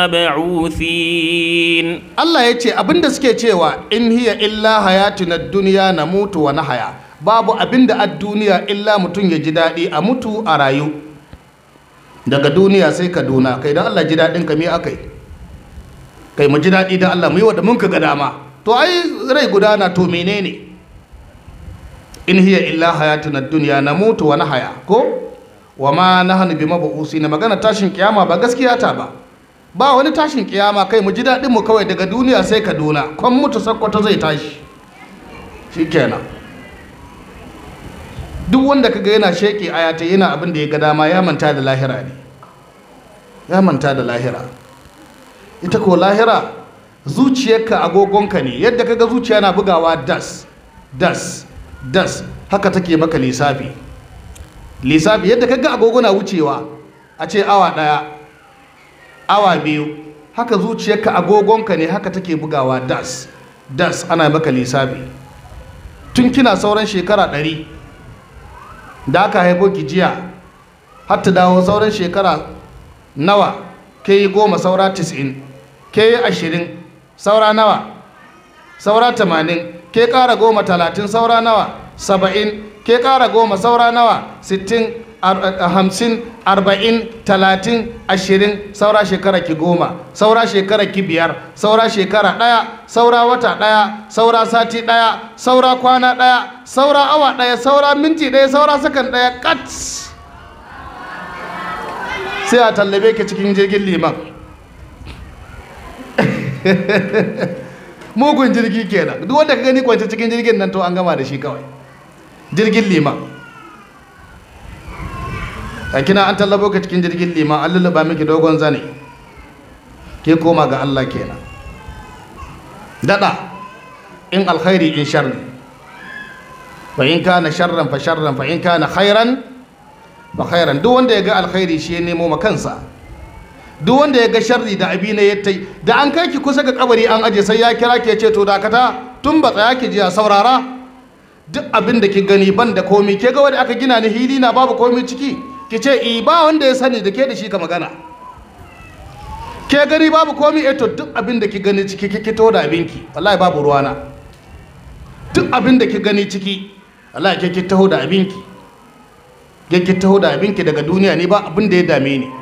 بمبعوثين Allah ya ce abinda suke cewa in hiya illa hayatuna duniya na mutu wa nahaya babu abinda a duniya illa mutum ya ji daɗi a mutu a rayu daga duniya sai kaduna kai don Allah ji daɗin ka me akai kai mu ji daɗi don Allah mu yi wa da mun ka ga dama to ai rai gudana to menene in hiya illa hayatuna dunya namutu wa nahaya ko wa ma nahnu bi na magana tashin kiyama ba gaskiya ta ba ba wani tashin kiyama kai mu ji dadin mu kawai daga duniya sai kaduna kon mutu sakkwato zai tashi shikenan duk wanda kaga yana sheke ayata yana abin da ya ga dama ya manta da lahira ne ya manta da lahira ita ko lahira zuciyarka agogonka ne yadda kaga zuciya na bugawa das das das haka take maka lissafi lissafi yadda kaga agogo na wucewa a ce awa daya awa biyu haka zuciyarka agogonka ne haka take bugawa das das ana maka lissafi tun kina sauran shekara ɗari da aka haifo ki jiya har ta dawo sauran shekara nawa ke yi goma saura tis'in ke yi ashirin saura nawa saura tamanin ke ƙara goma talatin saura nawa saba'in ke ƙara goma saura nawa sittin hamsin arba'in talatin ashirin saura shekara ki goma saura shekara ki biyar saura shekara ɗaya saura wata ɗaya saura sati ɗaya saura kwana ɗaya saura awa ɗaya saura minti ɗaya saura sakan ɗaya kat sai a tallabe ki cikin jirgin liman mugun jirgi kenan duk wanda ka gani kwance cikin jirgin nan to an gama da shi kawai jirgin liman a kina an tallabo ka cikin jirgin liman an lulluɓa miki dogon zane ke koma ga Allah kenan daɗa in alkhairi in sharri fa in kana sharran fa sharran fa in kana khairan fa khairan duk wanda ya ga alkhairi shi ya nemo ma kansa duk wanda ya ga sharri da abi ne ya tai da an kai ki kusa ga kabari an aje sai ya kira ki ya ce to dakata tun ba tsaya ki jiya saurara duk abin da ki gani ban da komi ke ga wanda aka gina ni hili na babu komi ciki ki ce i ba wanda ya sani da ke da shi ka magana ke gani babu komi eh to duk abin da ki gani ciki ki kito da abinki wallahi babu ruwana duk abin da ki gani ciki wallahi ke ki taho da abinki ke ki taho da abinki daga duniya ne ba abin da ya dame ni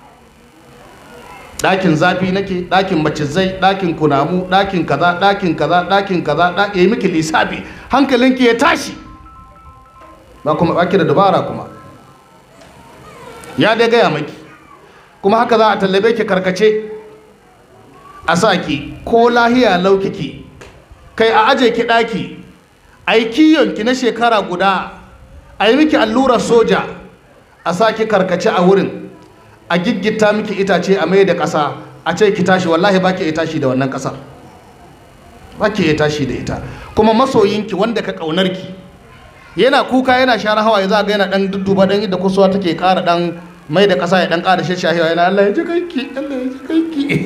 ɗakin zafi nake ɗakin macizai ɗakin kunamu ɗakin kaza ɗakin kaza ɗakin kaza ɗakin yi miki lissafi hankalinki ya tashi ba kuma baki da dabara kuma ya dai gaya maki kuma haka za a tallabe ki karkace a sa ki ko lahiya laukiki kai a aje ki ɗaki a yi kiyonki na shekara guda a yi miki allurar soja a sa ki karkace a wurin a giggita miki itace a mai da ƙasa a ce ki tashi wallahi ba ki tashi da wannan ƙasar ba ki tashi da ita kuma masoyinki wanda ka ƙaunarki yana kuka yana share hawaye za ga yana ɗan dudduba ɗan inda kusurwa take ƙara ɗan mai da ƙasa ya ɗan ƙara shashahewa yana Allah ya ji kanki Allah ya ji kanki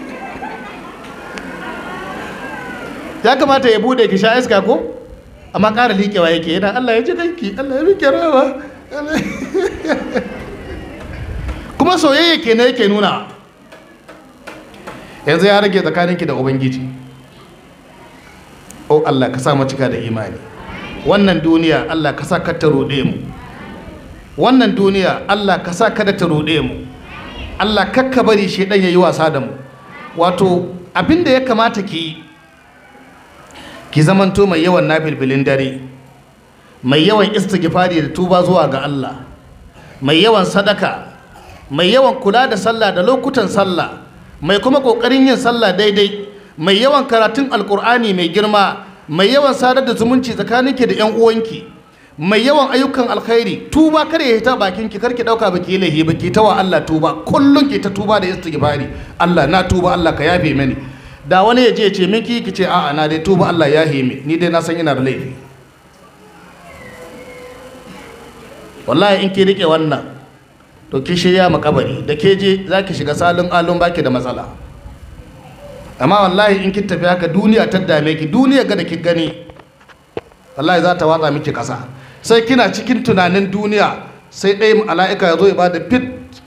ya kamata ya bude ki sha iska ko amma ƙara liƙewa yake yana Allah ya ji kanki Allah ya rike rawa kuma soyayya kenan yake nuna yanzu ya rage tsakaninki da ubangiji o Allah ka sa mu cika da imani wannan duniya Allah ka sa ka ta ruɗe mu wannan duniya Allah ka sa kada ta ruɗe mu Allah kakka bari shi ɗan yayi wasa da mu wato abin da ya kamata ki yi ki zamanto mai yawan nafilfilin dare mai yawan istighfari da tuba zuwa ga Allah mai yawan sadaka mai yawan kula da sallah da lokutan sallah mai kuma kokarin yin sallah daidai mai yawan karatun alkur'ani mai girma mai yawan sadar da zumunci tsakaninki da yan uwanki mai yawan ayyukan alkhairi tuba kar ya hita bakin ki karki dauka baki yi laifi baki ta wa Allah tuba kullun ki ta tuba da istighfari Allah na tuba Allah ka yafe mini da wani ya je ce miki ki ce a'a na dai tuba Allah ya hime ni dai na san ina da laifi wallahi in ki rike wannan to ki shirya makabari da ke je za ki shiga salon alon baki da matsala amma wallahi in ki tafi haka duniya ta dame ki duniya ga da ki gani wallahi za ta watsa miki kasa sai kina cikin tunanin duniya sai ɗaya mala'ika ya zo ya bada fit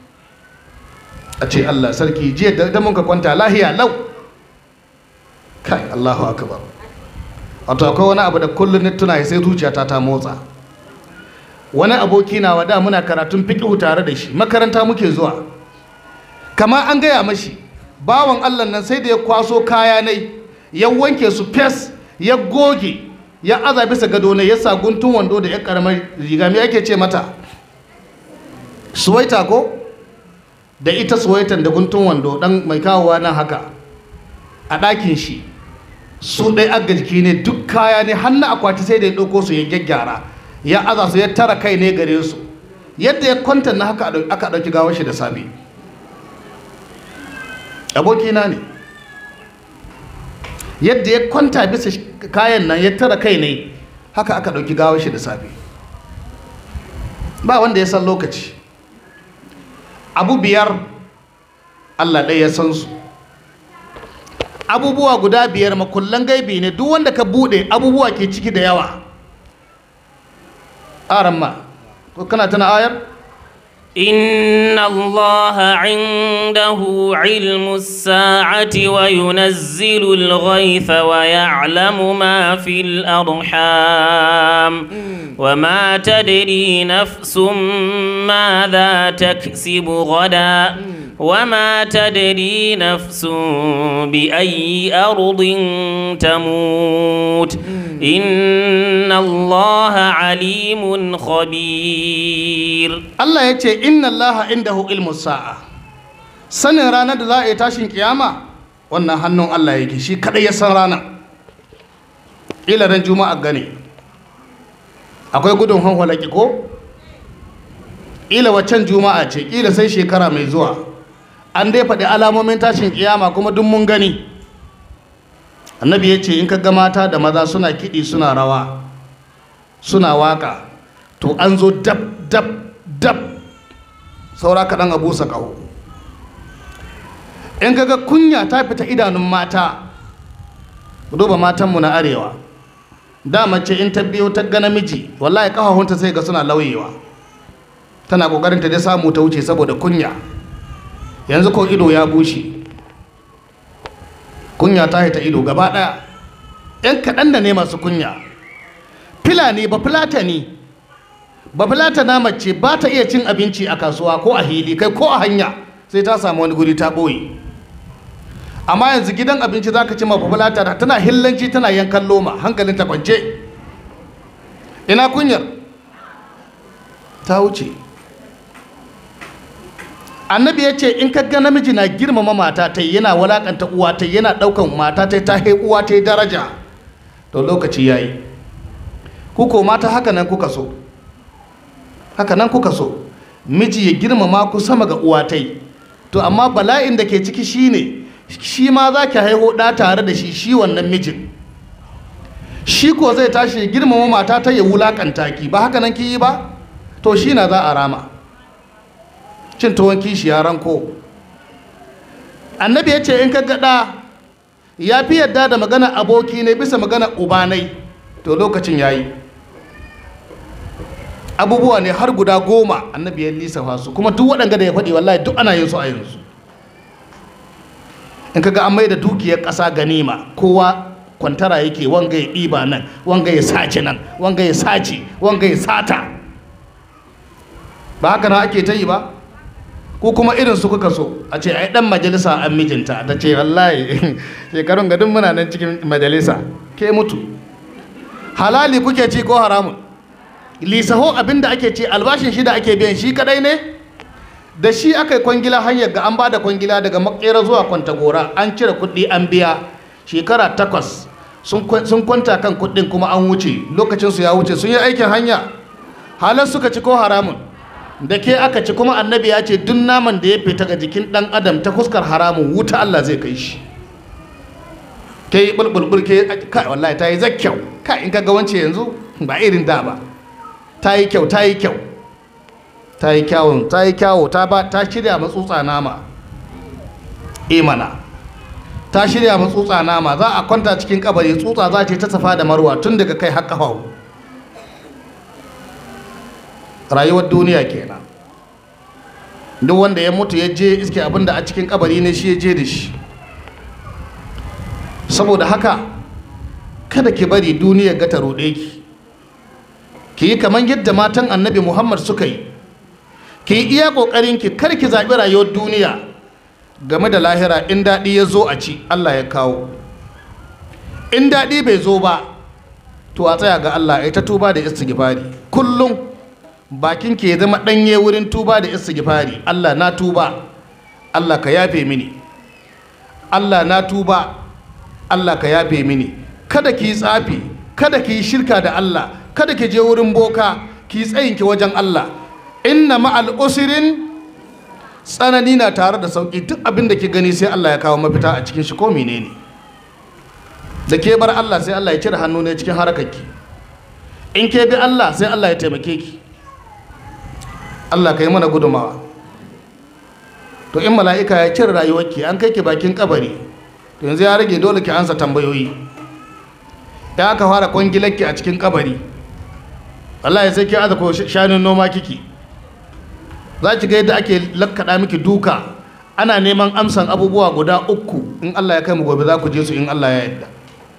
a ce Allah sarki jiya da mun ka kwanta lahiya lau kai Allahu akbar wato akwai wani abu da kullum ni tuna sai zuciyata ta motsa wani aboki na wada muna karatun fiqh tare da shi makaranta muke zuwa kamar an gaya mashi bawan Allah nan sai da ya kwaso kaya nai ya wanke su fes ya goge ya aza bisa gado ne ya sa guntun wando da ya karamar riga me ake ce mata suwaita ko da ita suwaitan da guntun wando dan mai kawowa nan haka a ɗakin shi su ɗai agajiki ne duk kaya ne hannu akwati sai da ya ɗauko su ya gyaggyara ya aza su ya tara kai ne gare su yadda ya kwanta na haka aka ɗauki gawar shi da safe abokina ne yadda ya kwanta bisa kayan nan ya tara kai ne haka aka ɗauki gawar shi da safe ba wanda ya san lokaci abu biyar allah ɗaya ya san su abubuwa guda biyar makullan gaibi ne duk wanda ka buɗe abubuwa ke ciki da yawa aran ma ko kana tana ayar إن الله عنده علم الساعة وينزل الغيث ويعلم ما في الأرحام وما تدري نفس ماذا تكسب غدا وما تدري نفس بأي أرض تموت إن الله عليم خبير Allah ya ce inna Allah indahu ilmu sa'a sanin ranar da za a yi tashin kiyama wannan hannun Allah yake shi kadai ya san ranar ila ran juma'a gane akwai gudun hanwalaki ko ila waccan juma'a ce ila sai shekara mai zuwa an dai faɗi alamomin tashin kiyama kuma duk mun gani annabi ya ce in ka ga mata da maza suna kiɗi suna rawa suna waka to an zo dab dab dab saura kaɗan a busa ƙaho in kaga kunya ta fita idanun mata ku duba matanmu na arewa da mace in ta biyo ta ga namiji wallahi ƙahahunta sai ga suna lauyewa tana ƙoƙarin ta dai samu ta wuce saboda kunya yanzu ko ido ya bushe kunya ta haita ido gaba ɗaya ‘yan kaɗan da ne masu kunya filani ba filatani ba filatana mace ba ta iya cin abinci a kasuwa ko a hili kai ko a hanya sai ta samu wani guri ta ɓoye amma yanzu gidan abinci za ka ci ma fulata tana hillanci tana yankan loma hankalin ta kwance ina kunyar ta wuce annabi ya ce in ga namiji na girmama mata ta yana walakanta uwa ta yana ɗaukan mata ta ta uwa ta daraja to lokaci ya yi kuko mata haka nan kuka so haka nan kuka so miji ya girmama ku sama ga uwatai to amma bala'in da ke ciki shine shi ma za ki haihu ɗa tare da shi shi wannan mijin shi ko zai tashi ya girmama mata ta ya wulakanta ki ba haka nan ki yi ba to shi na za a rama cin tuwon kishi ya ranko annabi ya ce in ka gaɗa ya fi yadda da magana aboki ne bisa magana ubanai to lokacin ya yi abubuwa ne har guda goma annabi ya lissafa su kuma duk waɗanda da ya faɗi wallahi duk ana yin su a yanzu in kaga an mai da dukiyar ƙasa ganima kowa kwantara yake wanga ya ɗiba nan wanga ya sace nan wanga ya sace wanga ya sata ba haka na ake ta yi ba ko kuma irin su kuka so a ce ai dan majalisa an mijinta ta ce wallahi shekarun gadin muna nan cikin majalisa ke mutu halali kuke ci ko haramun lisaho abinda ake ce albashin shi da ake biyan shi kadai ne da shi aka yi kwangila hanyar ga an ba da kwangila daga makera zuwa kwantagora an cire kuɗi an biya shekara takwas sun kwanta kan kuɗin kuma an wuce lokacinsu ya wuce sun yi aikin hanya halar suka ci ko haramun da ke aka ci kuma annabi ya ce duk naman da ya fita ga jikin ɗan adam ta fuskar haramun wuta Allah zai kai shi ke yi bulbulbul ke kai wallahi ta yi zakkyau kai in ka ga wance yanzu ba irin da ba ta yi kyau ta yi kyau ta yi kyawun ta yi kyawo ta ba ta shirya matsutsa nama imana ta shirya matsutsa nama za a kwanta cikin kabari tsutsa za ce ta safa da marwa tun daga kai har kafa rayuwar duniya kenan duk wanda ya mutu ya je iske abin da a cikin kabari ne shi ya je da shi saboda haka kada ki bari duniya ga ta roɗe ki ki yi kamar yadda matan annabi muhammad suka yi ki yi iya ƙoƙarinki kar ki zaɓi rayuwar duniya game da lahira in daɗi ya zo a ci allah ya kawo in daɗi bai zo ba to a tsaya ga allah ya ta tuba da istighfari kullum bakin ke zama ɗanye wurin tuba da istighfari allah na tuba allah ka yafe mini allah na tuba allah ka yafe mini kada ki yi tsafi kada ki yi shirka da allah kada ki je wurin boka ki tsayinki wajen Allah inna ma'al usrin tsanani na tare da sauki duk abin da ki gani sai Allah ya kawo mafita a cikin shi ko menene da ke bar Allah sai Allah ya cire hannu ne cikin harakarki in ke bi Allah sai Allah ya taimake ki Allah ka yi mana gudumawa to in mala'ika ya cire rayuwarki an kai ki bakin kabari to yanzu ya rage dole ki ansa tambayoyi ya aka fara kwangilarki a cikin kabari wallahi sai ki aza ko shanun noma kiki za ki ga yadda ake lakkaɗa miki duka ana neman amsan abubuwa guda uku in Allah ya kai mu gobe za ku je su in Allah ya yarda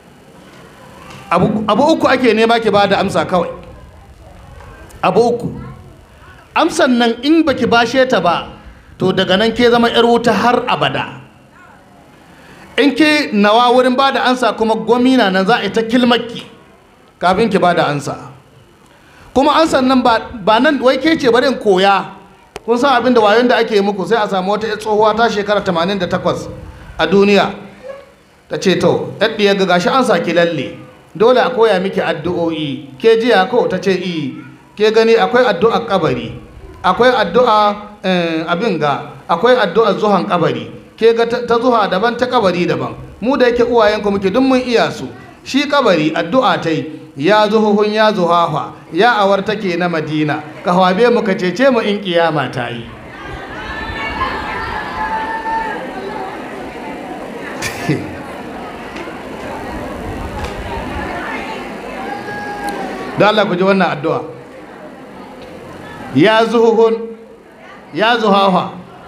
abu, abu uku ake nema ki ba da amsa kawai abu uku amsan nan in baki bashe ta ba to daga nan ke zama yar wuta har abada in ke nawa wurin ba da ansa kuma gwamina nan za a yi ta kilmakki kafin ki ba da ansa kuma ansan nan ba nan wai ke ce bari in koya kun san abin da wayon da ake muku sai a samu wata tsohuwa ta shekara 88 a duniya ta ce to yadda ga gashi an saki lalle dole a koya miki addu'o'i ke jiya ko ta ce i ke gani akwai addu'ar kabari akwai addu'a abin ga akwai addu'ar zuhan kabari ke ga ta zuha daban ta kabari daban mu da yake uwayenku muke duk mun iya su shi kabari addu'a ta yi ya zuhuhun ya zuhafa ya awar take na madina ka hawabe mu ka cece mu in kiyama ta yi da Allah ku ji wannan addu'a ya zuhuhun ya zuhafa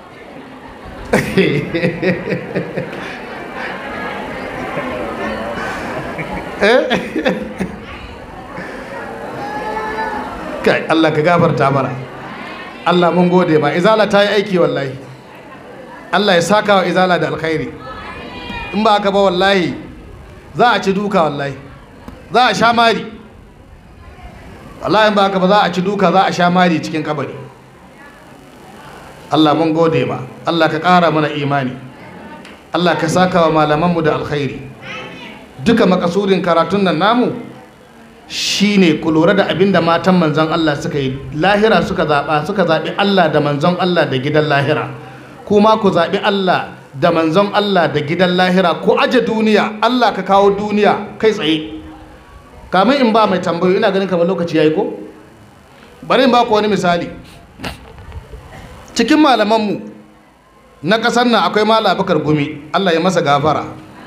kai Allah ka gafarta mana Allah mun gode ma izala ta yi aiki wallahi Allah ya saka wa izala da alkhairi in ba haka ba wallahi za a ci duka wallahi za a sha mari wallahi in ba haka ba za a ci duka za a sha mari cikin kabari Allah mun gode ma Allah ka ƙara mana imani Allah ka saka wa malamanmu da alkhairi duka makasudin karatun nan namu shine ku lura da abin da matan manzon Allah suka yi lahira suka zaɓa suka zaɓi Allah da manzon Allah da gidan lahira kuma ku zaɓi Allah da manzon Allah da gidan lahira ku aje duniya Allah ka kawo duniya kai tsaye kamin in ba mai tambayo ina ganin kamar lokaci yayi ko bari in ba ku wani misali cikin malamanmu na ƙasar nan akwai mala bakar gumi Allah ya masa gafara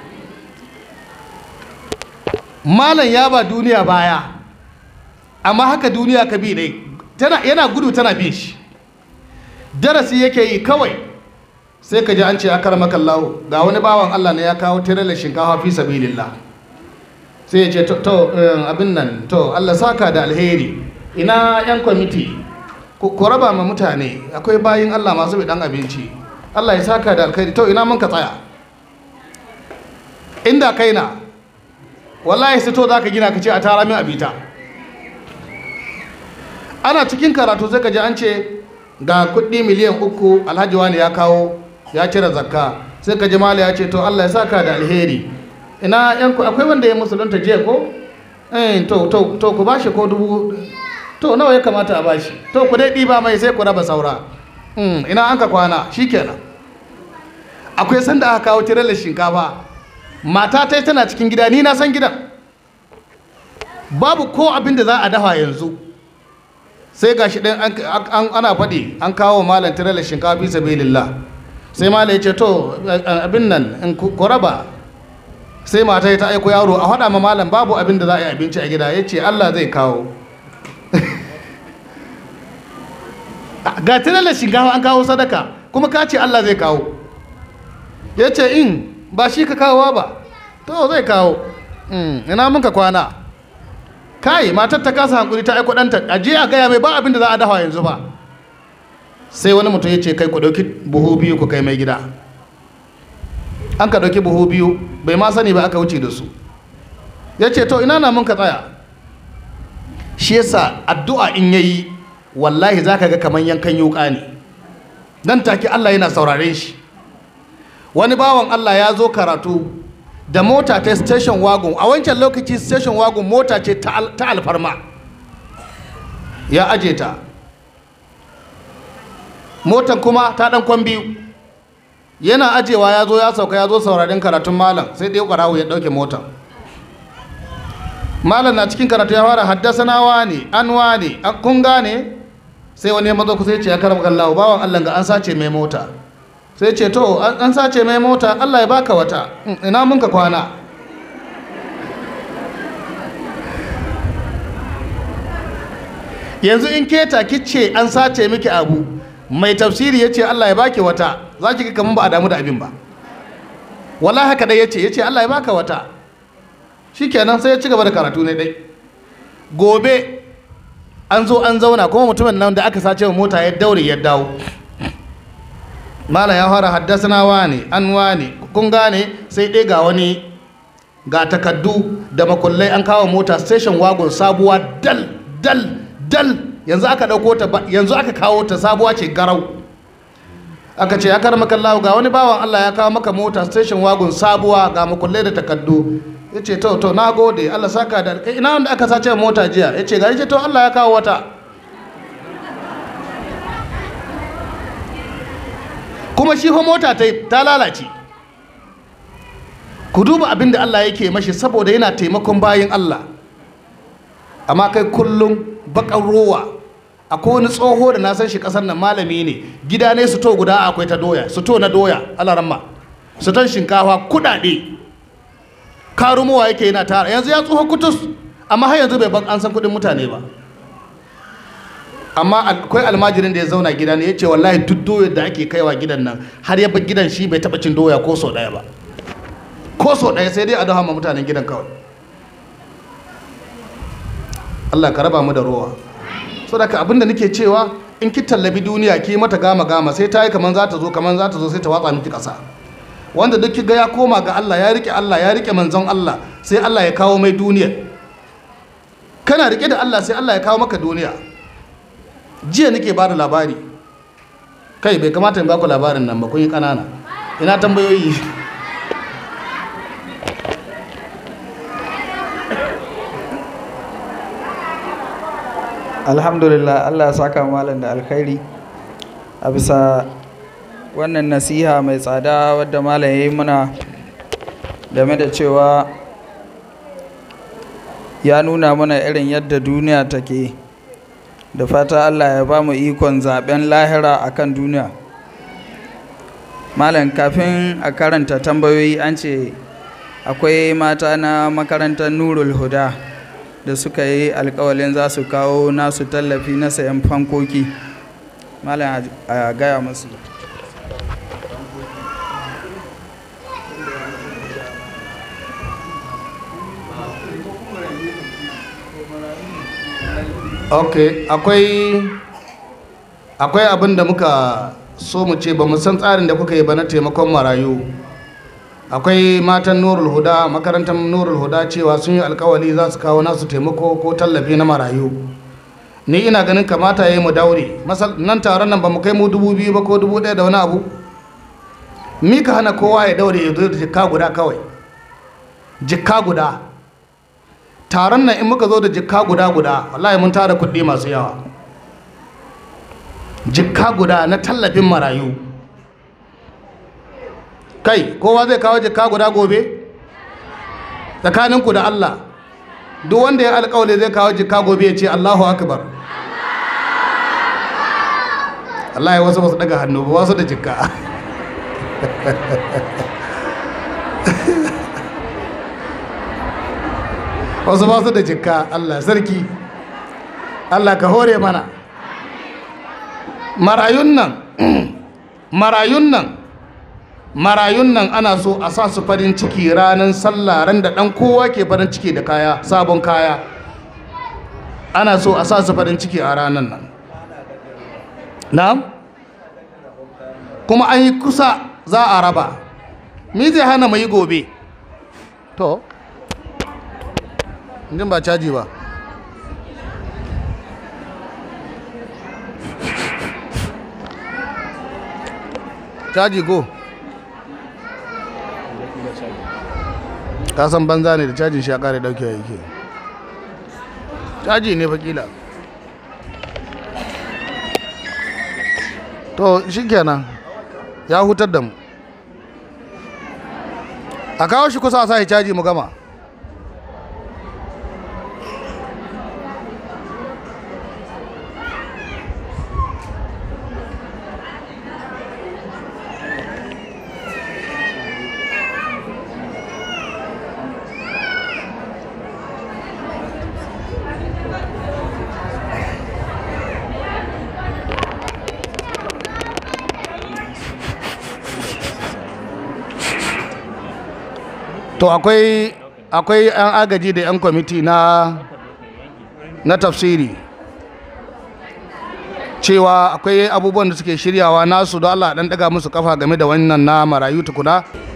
malam ya ba duniya baya amma haka duniya ka bi dai tana yana gudu tana bin shi darasi yake yi kawai sai ka ji an ce akar makallahu ga wani bawan Allah ne ya kawo tirelar shinkafa fi sabilillah sai ya ce to abin nan to Allah saka da alheri ina yan kwamiti ku raba ma mutane akwai bayin Allah masu bi dan abinci Allah ya saka da alheri to ina mun ka tsaya inda kaina wallahi sai to zaka gina ka ce a tara min abita ana cikin karatu sai ka ji an ce ga kuɗi miliyan uku alhaji wani ya kawo ya cire zakka sai ka ji mala ya ce to Allah ya saka da alheri ina yan ku akwai wanda ya musulunta jiya ko eh to to to ku bashi ko dubu to nawa ya kamata a bashi to ku dai ɗiba mai sai ku raba saura ina an ka kwana shikenan akwai sanda aka kawo tirelar shinkafa mata ta tana cikin gida ni na san gidan babu ko abin da za a dafa yanzu sai gashi ɗin ana faɗi an kawo malam tirelar shinkafa fi sabilillah sai malam ya ce to abin nan in ku raba sai mata ta aiko yaro a faɗa ma malam babu abin da za a yi abinci a gida ya ce allah zai kawo ga tirelar shinkafa an kawo sadaka kuma ka ce allah zai kawo ya ce in ba shi ka kawowa ba to zai kawo ina mun ka kwana kai matar ta kasa hankuri ta aiko ɗanta a je a gaya mai ba abin da za a dafa yanzu ba sai wani mutum ya ce kai ku ɗauki buhu biyu ku kai mai gida an ka ɗauki buhu biyu bai ma sani ba aka wuce da su ya ce to ina na mun ka tsaya shi yasa addu'a in yayi wallahi za ka ga kamar yankan yuka ne nan take Allah yana sauraren shi wani bawan Allah ya zo karatu da mota ta station wagon a wancan lokaci station wagon mota ce ta alfarma ya aje ta motan kuma ta dan kwan biyu yana ajewa ya zo ya sauka ya zo saurarin karatun malam sai dai ƙwarawo ya ɗauke motan malam na cikin karatu ya fara haddasa na wane an wane an kun gane sai wani ya mazo kusa ya ce ya karama kallahu bawan allah ga an sace mai mota sai ce to an sace mai mota allah ya baka wata ina mun ka kwana yanzu in keta kice an sace miki abu mai tafsiri ya ce allah ya baki wata za ki ga kamar ba a damu da abin ba wala haka dai ya ce ya ce allah ya baka wata shikenan sai ya ci gaba da karatu ne dai gobe an zo an zauna kuma mutumin nan da aka sace wa mota ya daure ya dawo malam ya fara haddasa wane an wane kun gane sai dai ga wani ga takaddu da makullai an kawo mota station wagon sabuwa dal dal dal yanzu aka dauko ta yanzu aka kawo ta sabuwa ce garau aka ce ya karama kallahu ga wani bawan Allah ya kawo maka mota station wagon sabuwa ga makullai da takaddu ya ce to to na gode Allah saka da ina wanda aka sace mota jiya ya ce gari ce to Allah ya kawo wata kuma shi fa mota ta ta lalace ku duba abin da Allah yake mashi saboda yana taimakon bayin Allah amma kai kullum bakan rowa akwai wani tsoho da na san shi kasar nan malami ne gida ne su to guda akwai ta doya su to na doya alaramma su ton shinkafa kudade karumowa yake yana tara yanzu ya tsoho kutus amma har yanzu bai ban an san kudin mutane ba amma akwai almajirin da ya zauna gida ne ya ce wallahi duk doyar da ake kaiwa gidan nan har ya bar gidan shi bai taba cin doya ko so daya ba ko so daya sai dai a dawo ma mutanen gidan kawai Allah ka raba mu da rowa so da abin da nake cewa in ki tallabi duniya ki mata gama gama sai ta yi kaman za ta zo kaman za ta zo sai ta watsa miki kasa wanda duk kiga ya koma ga Allah ya rike Allah ya rike manzon Allah sai Allah ya kawo mai duniya kana rike da Allah sai Allah ya kawo maka duniya jiya nake ba da labari kai bai kamata in baku labarin nan ba kun yi kanana ina tambayoyi alhamdulillah allah ya saka malam da alkhairi a bisa wannan nasiha mai tsada wadda malam ya yi muna game da cewa ya nuna mana irin yadda duniya take da fata allah ya ba mu ikon zaben lahira akan duniya malam kafin a karanta tambayoyi an ce akwai mata na makarantar nurul huda da suka yi alkawalin za su kawo nasu tallafi na sayan fankoki malam a gaya masu ok akwai akwai abin da muka so mu ce ba mu san tsarin da kuka yi ba na taimakon marayu akwai matan nurul huda makarantar nurul huda cewa sun yi alkawali za su kawo nasu taimako ko tallafi na marayu ni ina ganin kamata ya yi mu daure nan taron nan ba mu kai mu dubu biyu ba ko dubu ɗaya da wani abu mi ka hana kowa ya daure ya zo da jikka guda kawai jikka guda taron nan in muka zo da jikka guda guda wallahi mun tara kuɗi masu yawa jikka guda na tallafin marayu kai kowa zai kawo jikka guda gobe tsakaninku da Allah duk wanda ya alƙawali zai kawo jikka gobe ya ce Allahu akbar Allah ya wasu wasu daga hannu ba wasu da jikka wasu ba su da jikka Allah sarki Allah ka hore mana marayun nan marayun nan marayun nan ana so a sa su farin ciki ranar sallah ran da dan kowa ke farin ciki da kaya sabon kaya ana so a sa su farin ciki a ranar nan na'am kuma an yi kusa za a raba me zai hana mu yi gobe to jin ba caji ba caji go kasan banza ne da cajin shi ya kare dauke yake caji ne fakila to shikenan ya hutar da mu a kawo shi kusa a sa shi caji mu gama to akwai akwai 'yan agaji da 'yan kwamiti na na tafsiri cewa akwai abubuwan da suke shiryawa nasu don Allah dan daga musu kafa game da wannan na marayu tukuna